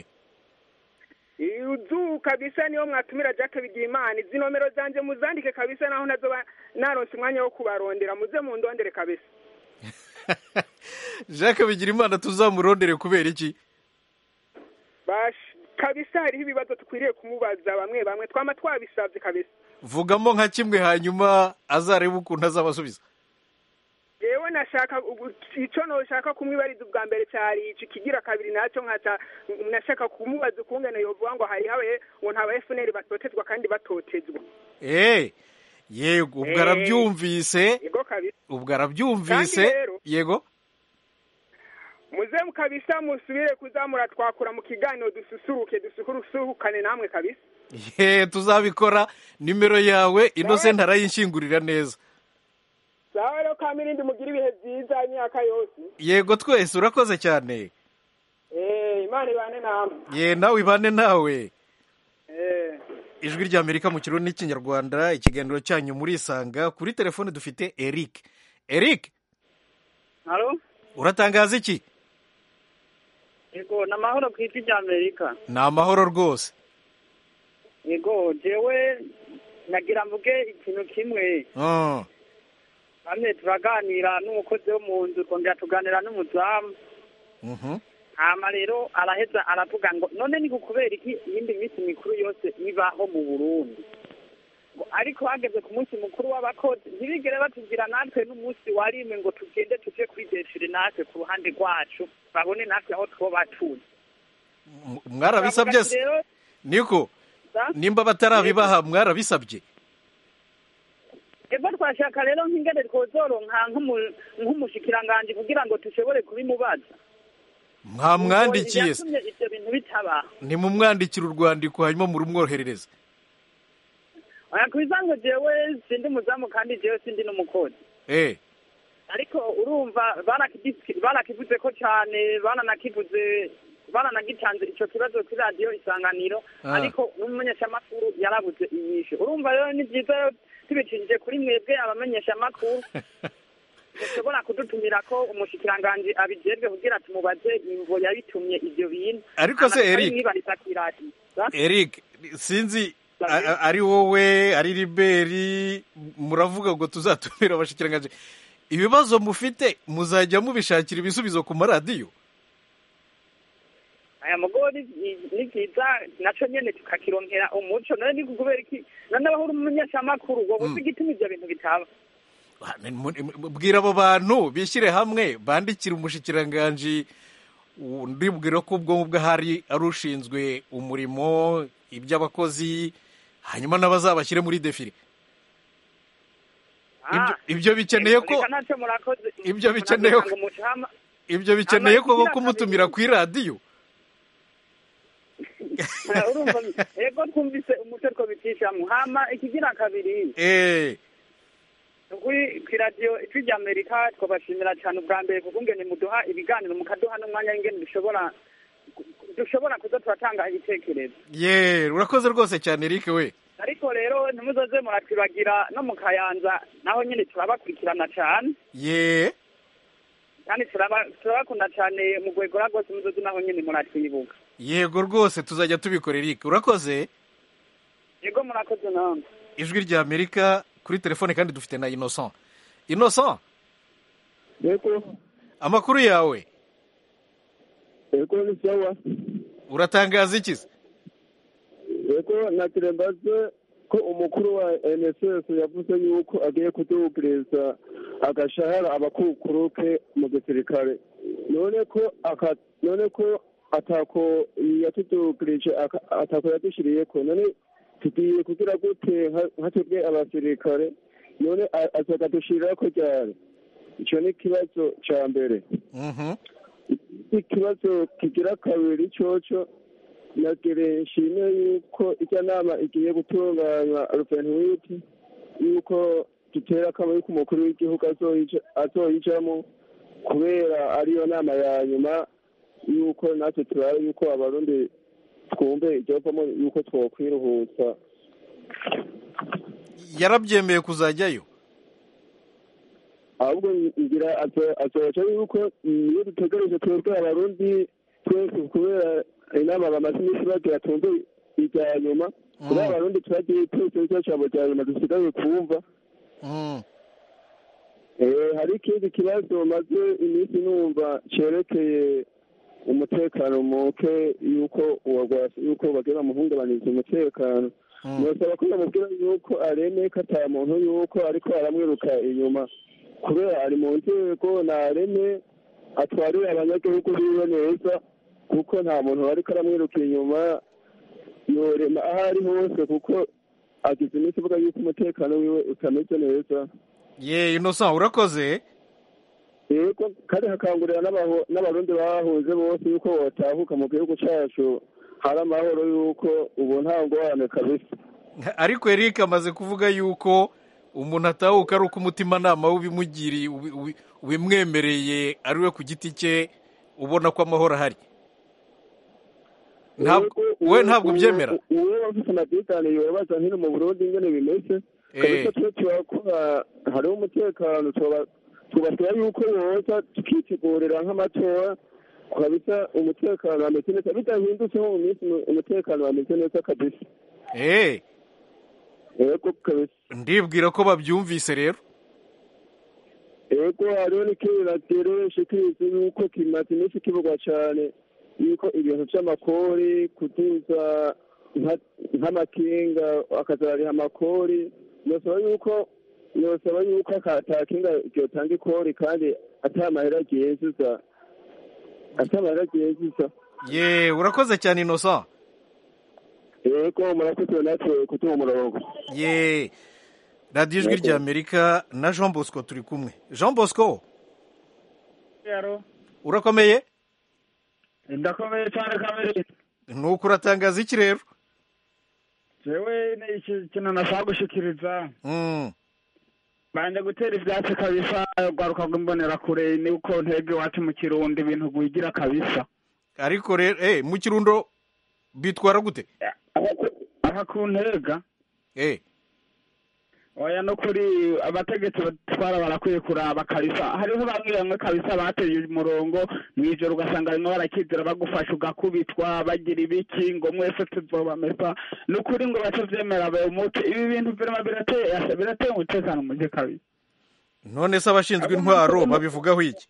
uzu kabisa niyo mwatumira jack bigimana izi nomero zanje muzandike kabisa naho nazoba naronse umwanya wo kubarondera muze mundondere kabisa jacques bigirimana tuzamurondere kubera iki bash kabisa hariho ibibazo tukwiriye kumubaza bamwe bamwe twama twabisabye kabisa vugamo nka kimwe hanyuma azarebe ukuntu azabasubiza yewe nashaka ubu- ico noshaka kumwibariza ubwa mbere cari ici kigira kabiri naco nkaca nashaka kumubaza ukungene yovuga ngo hariho abaye ngo nta ba FNL batotezwa kandi batotezwa Eh, yego ubwo Eh. arabyumvise yego kabisa ubwo arabyumvise Kandi rero- yego muze kabisa musubire kuzamura twakura mu kiganiro dususuruke dususurukane namwe kabisa ye tuzabikora nimero yawe innocent arayinshyingurira neza sawa rero kamirindi mugira ibihe byiza imyaka yose yego twese urakoze cyane eh imana ibane namwe ye nawe ibane nawe eh ijwi ry'amerika mu kirundi n'ikinyarwanda ikiganiro cyanyu murisanga kuri telefone dufite eric eric halo uratangaza iki yego ni amahoro ku isi ry'amerika ni amahoro rwose yego jewe nagira mvuge ikintu kimwe Ah, hamwe turaganira n'umukozi wo mu nzu twongera tuganira n'umuzamu mhm. hama rero araheza aravuga ngo none ni kubera iki iyindi minsi mikuru yose ibaho mu burundi Ngo ariko hageze ku munsi mukuru w'abakozi ntibigere batubwira natwe n'umunsi warimwe ngo tugende tuje kwideshire natwe ku ruhande rwacu babone natwe aho twoba turi M- mwarabisabye se rero niko za- nimba batarabibaha mwarabisabye ego twashaka rero nk'ingene twozoronka nk'umu- nk'umushikiranganji kugira ngo dushobore kubimubaza mwamwandikiye se yatumye ivyo bintu bitabaho nimumwandikire urwandiko hanyuma murumwoherereze oya kubiza ngo jewe sindi umuzamu kandi jewe sindi n'umukozi eh ariko urumva barakidi- barakivuze ko cane bananakivuze baranagitanze ico kibazo kuri radiyo isanganiro Ah. ariko n'umumenyeshamakuru yarabuze inyishu urumva rero ni vyiza rero tubicishije kuri mwebwe abamenyeshamakuru mushobora kudutumira ko umushikiranganji abijejwe kugira tumubaze imvo yabitumye ivyo bintu Ariko se, Hama Eric- mwibariza kw'iradiyo Sa? eric sinzi a- a- ari wowe ari riberi muravuga ngo tuzatumira abashikiranganji ibibazo mufite muzajya mubishakira ibisubizo ku maradiyo aya mugori ni- ni vyiza naco nyene tukakironkera umuco none ni kubera iki none abaho uri umumenyeshamakuru wowe uzi igituma ivyo bintu bitaba bwira abo bantu bishyire hamwe bandikire umushikiranganji ndibwira ko ubwo ngubwo ahari ari ushinzwe umurimo iby'abakozi hanyuma n'abazabashyire muri defile Ibyo- ibyo bikeneye ko Reka ntacyo murakoze ibyo bikeneye ko muravuga ngo mucama ibyo bikeneye ko Ama- kumutumira ku iradiyo urumva ego twumvise umuco two bicishamwo hama ikigira kabiri eh kuri kw'iradiyo ijwi rya amerika twabashimira cyane ubwa mbere kuko ngene muduha ibiganiro mukaduha n'umwanya w'ingene dushobora dushobora kuza turatanga ibitekerezo ye urakoze rwose cyane eric we ariko rero ntimuzoze muratwibagira no mu kayanza naho nyine turabakurikirana cyane ye kandi turaba- turabakunda cyane mu gwegora rwose muzoze naho nyine muratwibuka yego rwose tuzajya tubikora eric urakoze yego murakoze namwe ijwi rya amerika kuri telefone kandi dufite na innocent innocent yego amakuru yawe ego ni sawa uratangaza iki se ego nagira mbaze ko umukuru wa nss yavuze yuko agiye kudugiriza agashahara abakukuruke mu gisirikare none ko aka none ko atako yatudugirije aka- atako yadushiriyeko none tugiye kugira gute nka- nka twebwe abasirikare none a- azakadushirako ryari ico ni ikibazo ca mbere ikibazo kigira kabiri coco nagire nshime yuko ijya nama igiye gutunganywa ruvenwiti yuko dutera akamo yuko umukuru w'igihugu azoyija- azoyijamo kubera ariyo nama ya nyuma yuko natwe turabe yuko abarundi twumve iryovamo yuko twokwiruhutsa yarabyemeye kuzajyayo ahubwo ngira azo- azoca yuko iyo dutegereje twebwe abarundi twese kubera inama bamaze iminsi bagira twumve irya nyuma kubera abarundi turagiye twese nicyo cabo rya nyuma dusigaye kumva Eh, hari ikindi kibazo maze iminsi numva cerekeye umutekano muke yuko uwagwasi yuko bagira bamuhungabaniza umutekano nosaba ko bamubwira yuko areme ko ata muntu yuko ariko aramwiruka inyuma kubera ari mu nzego nareme atwarira abanyagihugu biwe neza kuko nta muntu ariko aramwiruka inyuma yorema aho ari hose kuko agize iminsi ivuga yuko umutekano wiwe utameze neza ye innocent urakoze yego kandi hakangurira n'abaho- n'abarundi bahuze bose yuko botahuka mu gihugu cacu hari amahoro yuko ubu nta ngorane kabisa ariko eric amaze kuvuga yuko umuntu atahuka ari uko umutimanama w'ubimugiriye ubi- ubi- ubimwemereye ari we ku giti cye ubona ko amahoro ahari Ntabwo- we ntabwo ubyemera uwo bafite amatekano yobaza hino mu burundi ingene bimeze Eh. kabisa twe turakora hariho umutekano tuba- tubasaba yuko boza tukitegurira nk'amatora kabisa umutekano wameze neza bidahindutse nko mu minsi umutekano wameze neza kabisa Eh, yego kabisa ndibwira ko babyumvise rero yego hariho n'ikindi natereshe kizi yuko kimaze iminsi kivugwa cane yuko ibintu vy'amakori kuduza nka- nk'amakinga akazariha amakori nosaba yuko nosaba yuko ata kinga ryotanga ikori kandi ata mahera ryinjiza ata mahera ryinjiza ye urakoze cyane innocent yego murakoze natwe kutuha umurongo ye radiyo ijwi rya amerika na jean bosco turi kumwe jean bosco Yaro. urakomeye ndakomeye cyane kamere nuko uratangaza iki rero jewe ni iki kintu nashaka gushikiriza Mm. banje gutera ivyatsi kabisa rwaruka rw'imbonerakure ni uko ntege iwacu mu kirundi ibintu gwigira kabisa ariko rero eh, mu kirundo bitwara gute aha ku ntega eh. oya no kuri abategetsi batwara barakwiye kuraba kabisa hariho bamwe bamwe kabisa bateye umurongo mw'ijoro ugasanga barimo barakizira bagufasha ugakubitwa bagira ibiki ngo mwese tuzobamesa ni ukuri ngo bace vyemera bayomoke ibi bintu virema birateye birateye umutekano muke kabisa none se abashinzwe intwaro babivugaho iki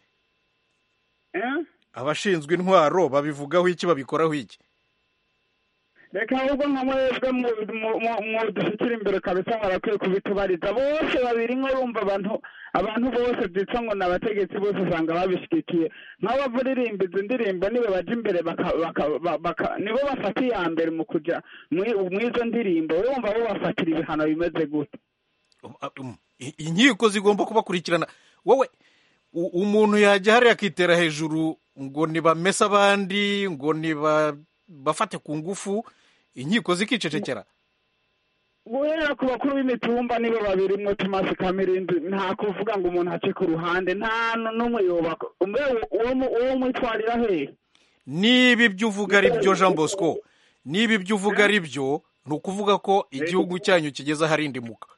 Eh? abashinzwe intwaro babivugaho iki babikoraho iki reka ahubwo nka mwebwe mudushyikira imbere kabisa barakwiye kubitubariza bose babiri nko rumva abantu abantu bose byitwa ngo ni abategetsi bose usanga babishyigikiye nk'abavuririmba izi ndirimbo nibo baja imbere baka- baka- ba- baka- nibo bafata iya mbere mu kuja mwi- mw'izo ndirimbo urumva bo bafatira ibihano bimeze gute I- inkiko zigomba kubakurikirana wowe u- umuntu yajya hariya akitera hejuru ngo nibamese abandi ngo niba bafate ku ngufu inkiko zikicecekera guhera ku bakuru b'imitumba nibo babiri mwo tomasi kamirindi nta kuvuga ngo umuntu ace ku ruhande nta n'umwe yubaka umwe uwo mu- uwo mwitwarira hehe niba ibyo uvuga ari byo jean bosco niba ibyo uvuga ari byo ni ukuvuga ko igihugu cyanyu kigeze aharindimuka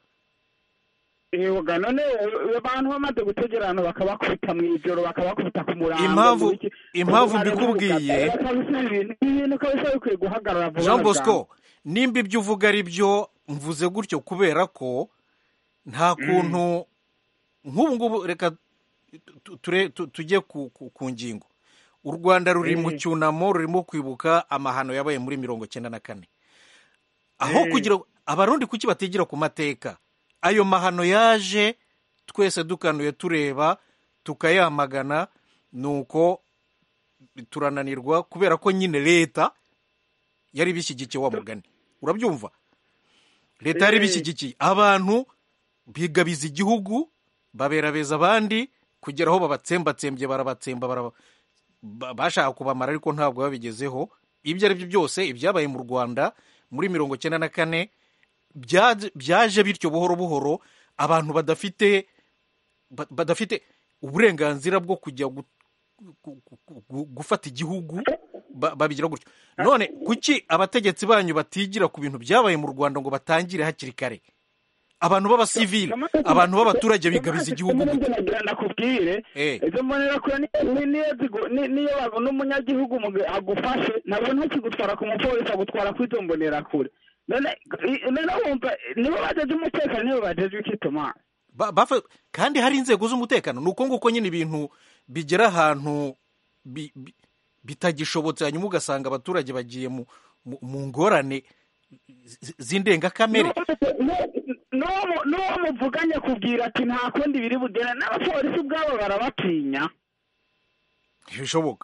Ewoga none eh, abantu bamaze gutegera abantu bakabakubita mu ijoro bakabakubita ku murango Impamvu- mu biki, impamvu ubu mbikubwiye- bareba kabisa ibintu ibintu kabisa bikwiye guhagarara vuba jean na bosco bwangu. nimba ibyo uvuga ari byo mvuze gutyo kubera ko nta kuntu nk'ubu ngubu reka tu- ture- tu- tujye ku ku- ku ngingo u rwanda ruri mu cyunamo rurimo kwibuka amahano yabaye muri mirongo cyenda na kane aho kugira abarundi kuki batigira ku mateka ayo mahano yaje twese dukanuye tureba tukayamagana nuko turananirwa kubera ko nyine leta yari bishyigikiye wa mugani urabyumva leta yari bishyigikiye abantu bigabiza igihugu baberabeza abandi kugera aho babatsembatsembye barabatsemba baraba- ba- bashaka kubamara ariko ntabwo babigezeho ibyo ari byo byose ibyabaye mu rwanda muri mirongo cyenda na kane byaje byaje bityo buhoro buhoro abantu badafite ba- badafite uburenganzira bwo kujya gu- gu- gu- gu- gufata igihugu ba- babigira gutyo none kuki abategetsi banyu batigira ku bintu byabaye mu rwanda ngo batangire hakiri kare abantu b'abasivili abantu b'abaturage bigabiza igihugu gute nagira ndakubwire Eh. izo mbonerakure ni- ni- niyo zigu- ni- niyo babona umunyagihugu mu- agufashe ntabwo ntakigutwara ku mupolisi agutwara kuri izo mbonerakure none i- none wumva nibo bajeje umutekano nibo bajeje ikituma Ba- bafa- kandi hari inzego z'umutekano ni uko nguko nyine ibintu bigera ahantu bi- bi- bitagishobotse hanyuma ugasanga abaturage bagiye mu, mu, mu ngorane z- z'indengakamere n'uwo mu- n'uwo muvuganye kubwira ati nta kundi biri bugere n'abapolisi ubwabo barabatinya ntibishoboka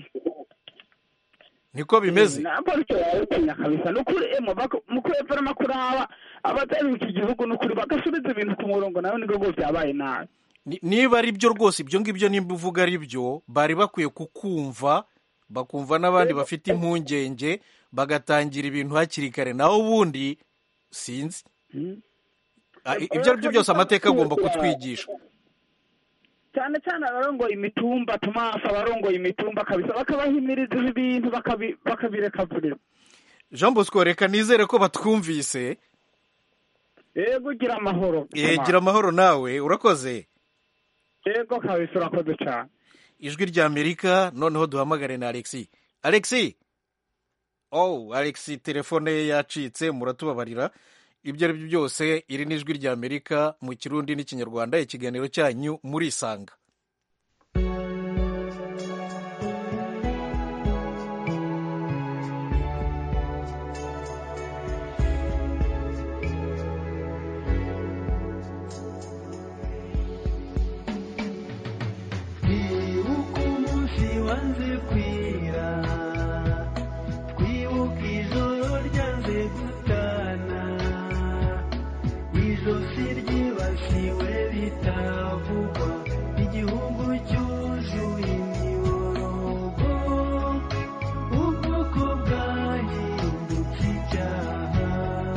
niko bimeze n'abapolisi barabatinya kabisa ni ukuri emo mu kwevura kuraba abatari iki gihugu ni ukuri bagasubiza ibintu ku murongo nawe nibwo bwose byabaye nabi Ni- niba ari byo rwose ibyo ngibyo nimba uvuga ari byo bari bakwiye kukumva bakumva n'abandi bafite impungenge bagatangira ibintu hakiri kare naho ubundi sinzi Ah, i- ibyo ari byo byose amateka agomba kutwigisha cyane cyane abarongoye imitumba tomasi abarongoye imitumba kabisa bakabahimiriza ibi bintu bakabi- bakabirekavurira jean bosco reka nizere ko batwumvise yego ugira amahoro Eh, gira amahoro nawe urakoze yego kabisa urakoze cyane ijwi rya amerika noneho duhamagare na alexi alexi oh alexi telefone ye yacitse muratubabarira ibyo ari byo byose iri ni ijwi rya amerika mu kirundi n'ikinyarwanda ikiganiro cyanyu murisanga twibuke umunsi wanze kwira twibuke ijoro ryanze gutana ijosi ryibasiwe bitavugwa igihugu cyuzuye imiborogo ubwoko bwahindutse icyaha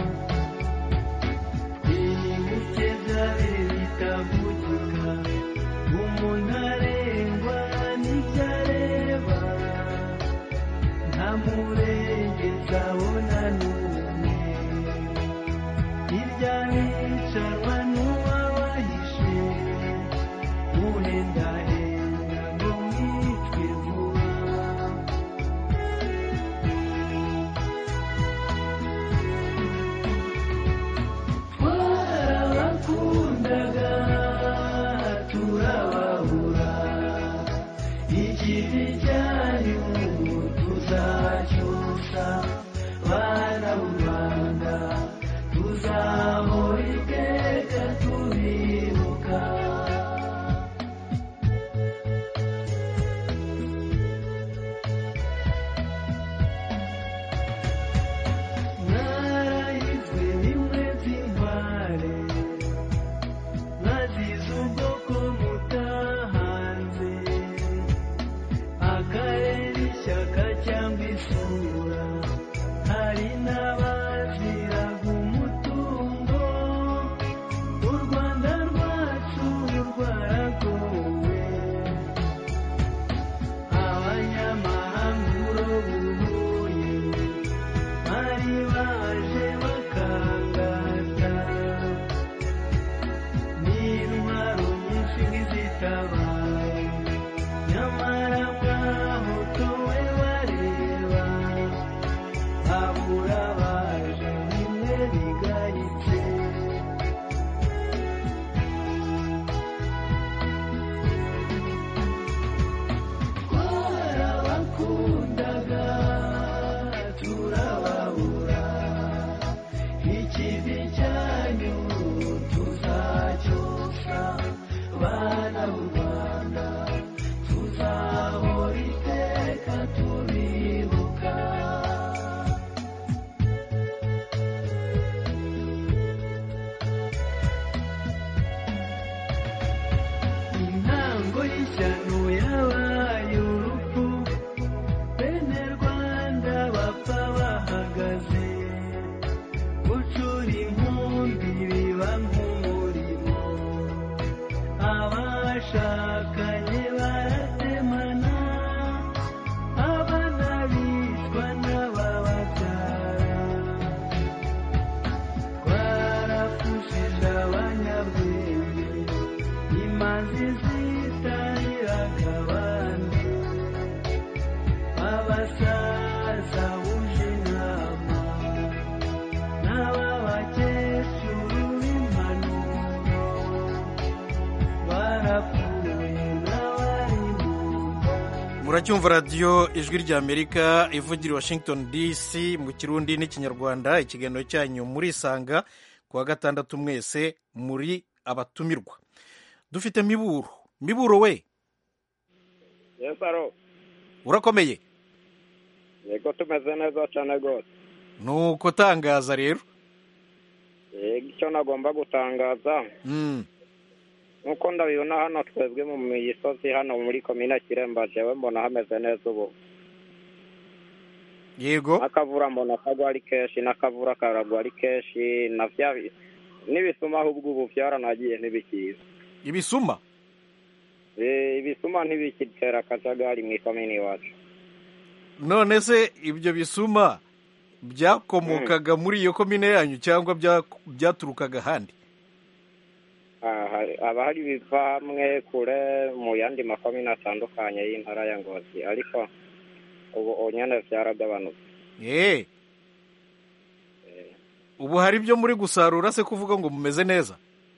twibuke byari bitavugika umuntu arengwa n'ibyo areba nta murengezi abona n'umwe hirya hicarwa n'uwabahishe uhendahenda ngo mwicwe vuba twarabakundaga turababura ikibi cyanyu tuzacyusa bana b'u rwanda tuzahora iteka muracyumva radiyo ijwi ry'amerika ivugira i washington dc mu kirundi n'ikinyarwanda ikiganiro cyanyu murisanga ku wa gatandatu mwese muri abatumirwa dufite miburo miburo we yesaro urakomeye yego tumeze neza cyane rwose nuko tangaza rero yego icyo nagomba gutangaza Mm, nk'uko ndabibona hano twebwe mu misozi hano muri komine kiremba jewe mbona hameze neza ubu yego n'akavura mbona kagwa ari kenshi n'akavura karagwa ari kenshi na bya n'ibisuma ahubwo ubu byaranagiye ntibikiza ibisuma Eh, ibisuma ntibikitera akajagari mu ikomine iwacu none se ibyo bisuma byakomokaga muri iyo komine yanyu cyangwa bya- byaturukaga ahandi Ah, hari- haba hari ibiva hamwe kure mu yandi makomine atandukanye y'intara ya ngozi ariko ubu nyine byaragabanutse Eh. ubu hari ibyo muri gusarura se kuvuga ngo mumeze neza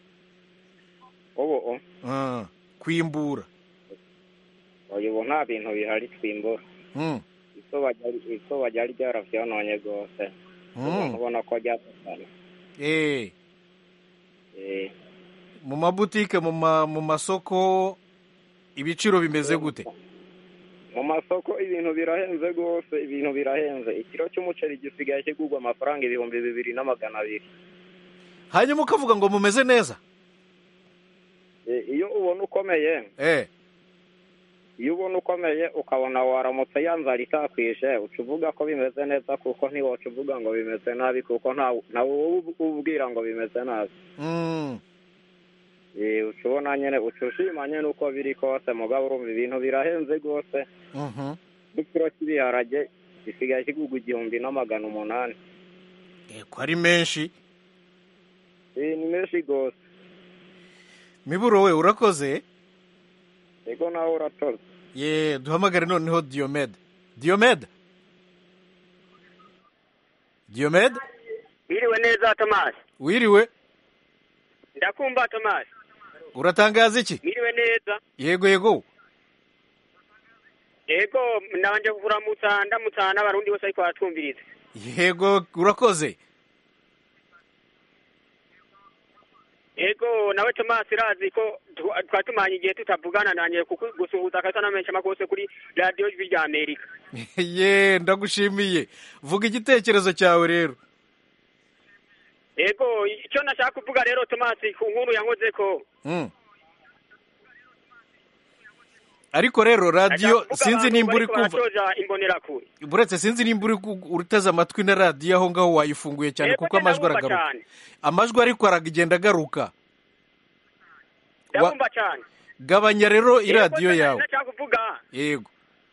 ubu Ah, kwimbura uyu ubu nta bintu bihari twimbura Mm, izuba ryari- izuba ryari ryaravyononye rwose mm. umuntu ubona ko ryasasana Eh, Eh, mu mabutike mu ma- mu masoko ibiciro bimeze gute mu masoko ibintu birahenze rwose ibintu birahenze ikiro cy'umuceri gisigaye kigurwa amafaranga ibihumbi bibiri na magana abiri hanyuma ukavuga ngo mumeze neza Eh, iyo ubona ukomeye eh iyo ubona ukomeye ukabona waramutse yanzara itakwishe uca uvuga ko bimeze neza kuko ntiwaca uvuga ngo bimeze nabi kuko nta ntawe uba ubwira ngo bimeze nabi Mm, Eh, uca ubona nyine uca ushima nyine uko biri kose mugabo urumva ibintu birahenze rwose mhm. n'ikiro cy'ibiharage gisigaye kigurwa igihumbi na magana umunani ko ari menshi Eh, ni menshi rwose miburo we urakoze yego nawe uratoze ye duhamagare noneho diyomede diyomede diyomede Biriwe neza Thomas. wiriwe Ndakumva Thomas. uratangaza iki Biriwe neza. yego yego Ego nabanje kuramutsa ndamutsa n'abarundi bose ariko baratwumviriza. yego urakoze Ego nawe Thomas razi ko tu- twatumanye igihe tutavugana nanye kuko gusuhuza akasa n'amenshi amakose kuri radio Ijwi rya Amerika. ye ndagushimiye vuga igitekerezo cyawe rero Ego icyo nashaka kuvuga rero Thomas ku nkuru yankoze ko Mm. ariko rero radiyo sinzi nimba uri kumva kumva imbonerakure. buretse sinzi nimba uri ku- uteze amatwi na radiyo aho ngaho wayifunguye cyane Ego kuko amajwi ndabumva aragaruka cyane. amajwi ariko aragenda agaruka Wa- Ndabumva cyane. gabanya rero Ego, iradiyo nashaka- yawe Nashaka kuvuga yego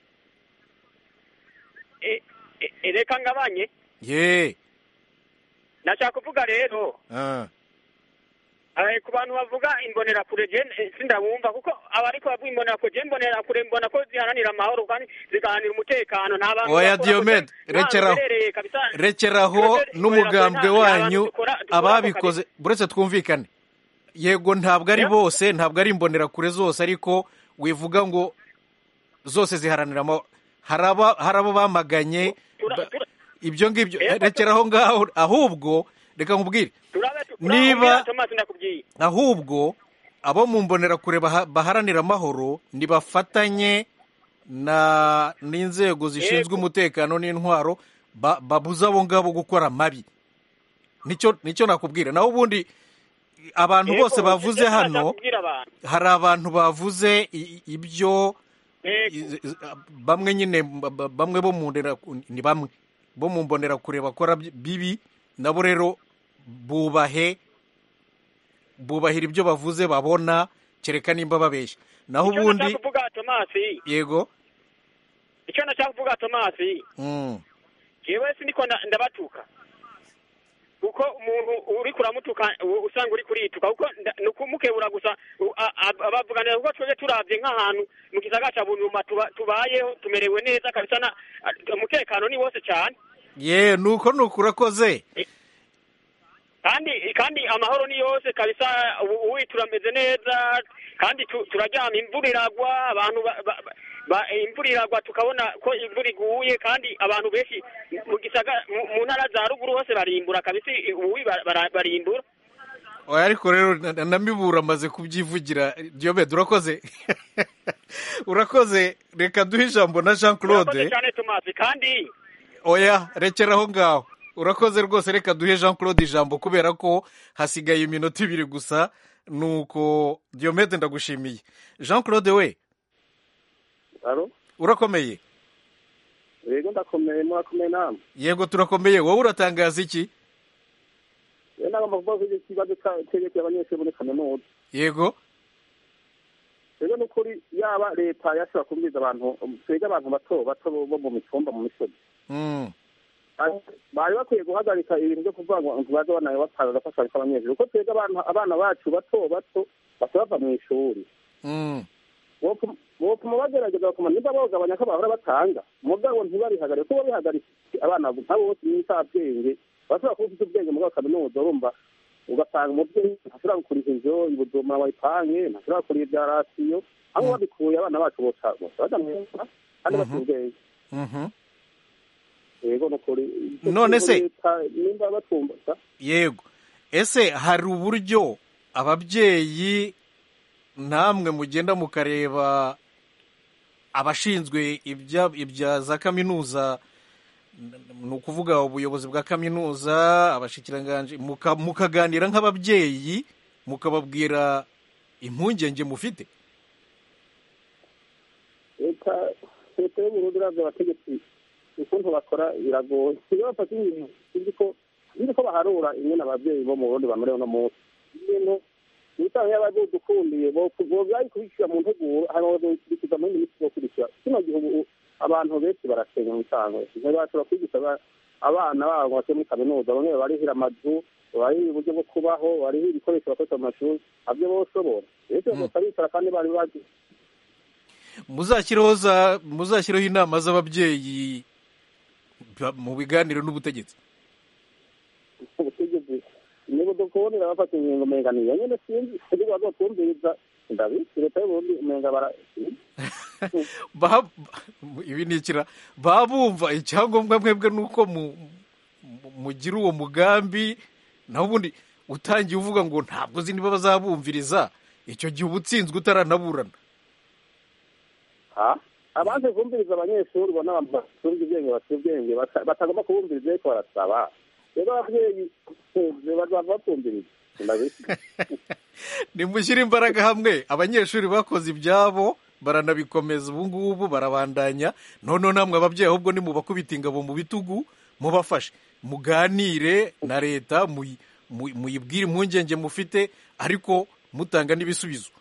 e- e- e- reka ngabanye ye nashaka kuvuga rero Ah. Eh, ku bantu bavuga imbonerakure je eh, sindabumva kuko abariko bavuga imbonerakure je imbonerakure mbona ko ziharanira amahoro kandi zigaharanira umutekano nta bantu oya bakora diyomede kosa- nta rekeraho ruherereye kabisa. rekeraho Twebwe n'umugambwe imbonerakure nta- nta wanyu bantu dukora- dukora ako ababikoze buretse twumvikane yego ntabwo ari bose ntabwo ari imbonerakure zose ariko wivuga ngo zose ziharanira amahoro hari aba- hari abo bamaganye ba- ibyo ngibyo rekeraho ngaho ahubwo reka nkubwire niba Urambwira, Thomas ndakubwiye ahubwo abo mu mbonerakure baha- baharanira amahoro nibafatanye na n'inzego zishinzwe umutekano n'intwaro ba- babuze abo ngabo gukora amabi nicyo nicyo nakubwira naho ubundi abantu Yego, bose bavuze icyo nashaka hano kubwira abantu. hari abantu bavuze i- i- ibyo Yego. i- i- bamwe nyine ba- ba- bamwe bo mu ndera ni bamwe bo mu mbonerakure bakora bi- bibi nabo rero bubahe bubahira ibyo bavuze babona kereka nimba babeshya naho icyo ubundi nashaka kuvuga Thomas yego icyo nashaka kuvuga Thomas mm, jewe sindiko nda- ndabatuka kuko umuntu uri kuramutuka u- usanga uri kurituka kuko nda- ni ukumukebura gusa u- a- a- abavuganira kuko twebwe turavye nk'ahantu mu gisagara ca bunyuma tuba- tubayeho tumerewe neza kabisa na a- umutekano ni wose cyane ye nuko nuko urakoze kandi kandi amahoro ni yose kabisa ubu ubu turameze neza kandi tu- turaryama imvura iragwa abantu ba- ba- ba- imvura iragwa tukabona ko imvura iguye kandi abantu benshi mu gisaga mu- mu ntara za ruguru hose barimbura kabisa ubu bara- bara- barimbura oya ariko rero na- na mibura amaze kubyivugira diyomede urakoze urakoze reka duhe ijambo na jean urakoze claude cyane tomasi kandi oya rekera aho ngaho urakoze rwose reka duhe jean claude ijambo kubera ko hasigaye iminota ibiri gusa nuko diyomede ndagushimiye jean claude we alo urakomeye yego ndakomeye murakomeye namwe yego turakomeye wowe uratangaza iki rero nagomba kuvuga ko iki kibazo cyerekeye abanyeshuri muri kaminuza yego rero ni ukuri yaba leta yashobora kubwiriza abantu twebwe abantu bato bato bo mu mitumba mu misozi Mm. bari bakwiye guhagarika ibintu byo kuvuga ngo ntibaze banawe batanga agafashanyo k'abanyeshuri kuko twebwe abana abana bacu bato bato basa bava mu ishuri Mm. bopfuma bagerageza bakuma niba bawugabanya ko bahora batanga mugabo ntibabihagarike kuko babihagaritse abana nk'abo bose n'insabwenge bashobora kuba ufite ubwenge muri kaminuza urumva ugasanga umubyeyi ntashobora gukuriza inzu ibuduma wayipange ntashobora kurira ibya rasiyo aho babikuye abana bacu bose bose bajya mu ishuri kandi bafite ubwenge Mhm. yego ni ukuri None se- Leta nimba batumva yego ese hari uburyo ababyeyi namwe mugenda mukareba abashinzwe ibya ibya za kaminuza n- ni ukuvuga ubuyobozi bwa kaminuza abashikiranganje muka- mukaganira nk'ababyeyi mukababwira impungenge mufite leta leta y'uburundi iravye abategetsi ukuntu bakora biragoye iyo bafata ibintu uzi ko uzi ko baharura ingene abavyeyi bo mu burundi bamerewe no munsi ibintu ibitabo yaba bidukundiye bovyari kubishyira mu nteguro hanyuma bakabikurikiza mu yindi minsi bokurikira kino gihe ubu abantu benshi barasenya mu bisanzwe ntibashobora kwigisha aba- abana babo ngo bajye muri kaminuza bamwe barihira amazu barihira uburyo bwo kubaho barihira ibikoresho bakoresha mu mashuri nabyo boshobora rero bose bicara kandi bari bazi muzashyireho za muzashyireho inama z'ababyeyi ba- mu biganiro n'ubutegetsi ubutegetsi niba dukubonera bafata ingingo umenga niyo nyene sinzi ariko bazotumviriza ndabizi leta y'uburundi umenga bara Ba- ibi ni ikira babumva icyangombwa mwebwe ni uko mu- mu- mugira uwo mugambi naho ubundi utangiye uvuga ngo ntabwo uzi niba bazabumviriza icyo gihe uba utsinzwe utaranaburana ha abanze kumviriza abanyeshuri ubona basumva ubwenge bafite ubwenge bata- batagomba kubumviriza ariko barasaba rero ababyeyi bazava bakumviriza ndabizi nimushyire imbaraga hamwe abanyeshuri bakoze ibyabo baranabikomeza ubu ngubu barabandanya noneho namwe ababyeyi ahubwo nimubakubita ingabo mu bitugu mubafashe muganire na leta muyi- muyi- muyibwire impungenge mufite ariko mutanga n'ibisubizo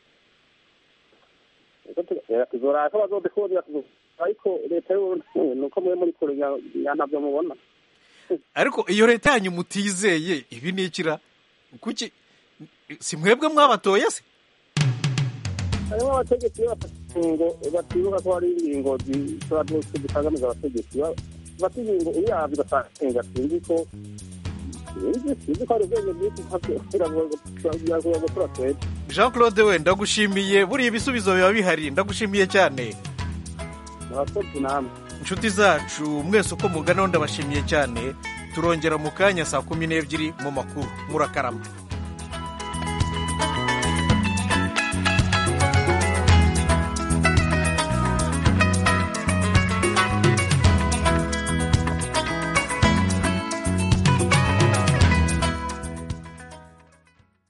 tuzoraka bazodukundira ariko leta y'uburundi ni uko mube muri kure ya- ya ntabyo mubona ariko iyo leta yanyu mutizeye ibi ni ikira kuki si mwebwe mwabatoye se harimo abategetsi iyo bafata ingingo batibuka ko hari ingingo zishobora zitangamiza abategetsi Ba- bafata ingingo uyavye ugasanga sinzi ko sinzi sinzi ko hari ubwenge bwinshi biragoye gukora twebwe jean claude we ndagushimiye buriya ibisubizo biba bihari ndagushimiye cyane murakoze namwe inshuti zacu mwese uko muganaho ndabashimiye cyane turongera mu kanya saa kumi n'ebyiri mu makuru murakarama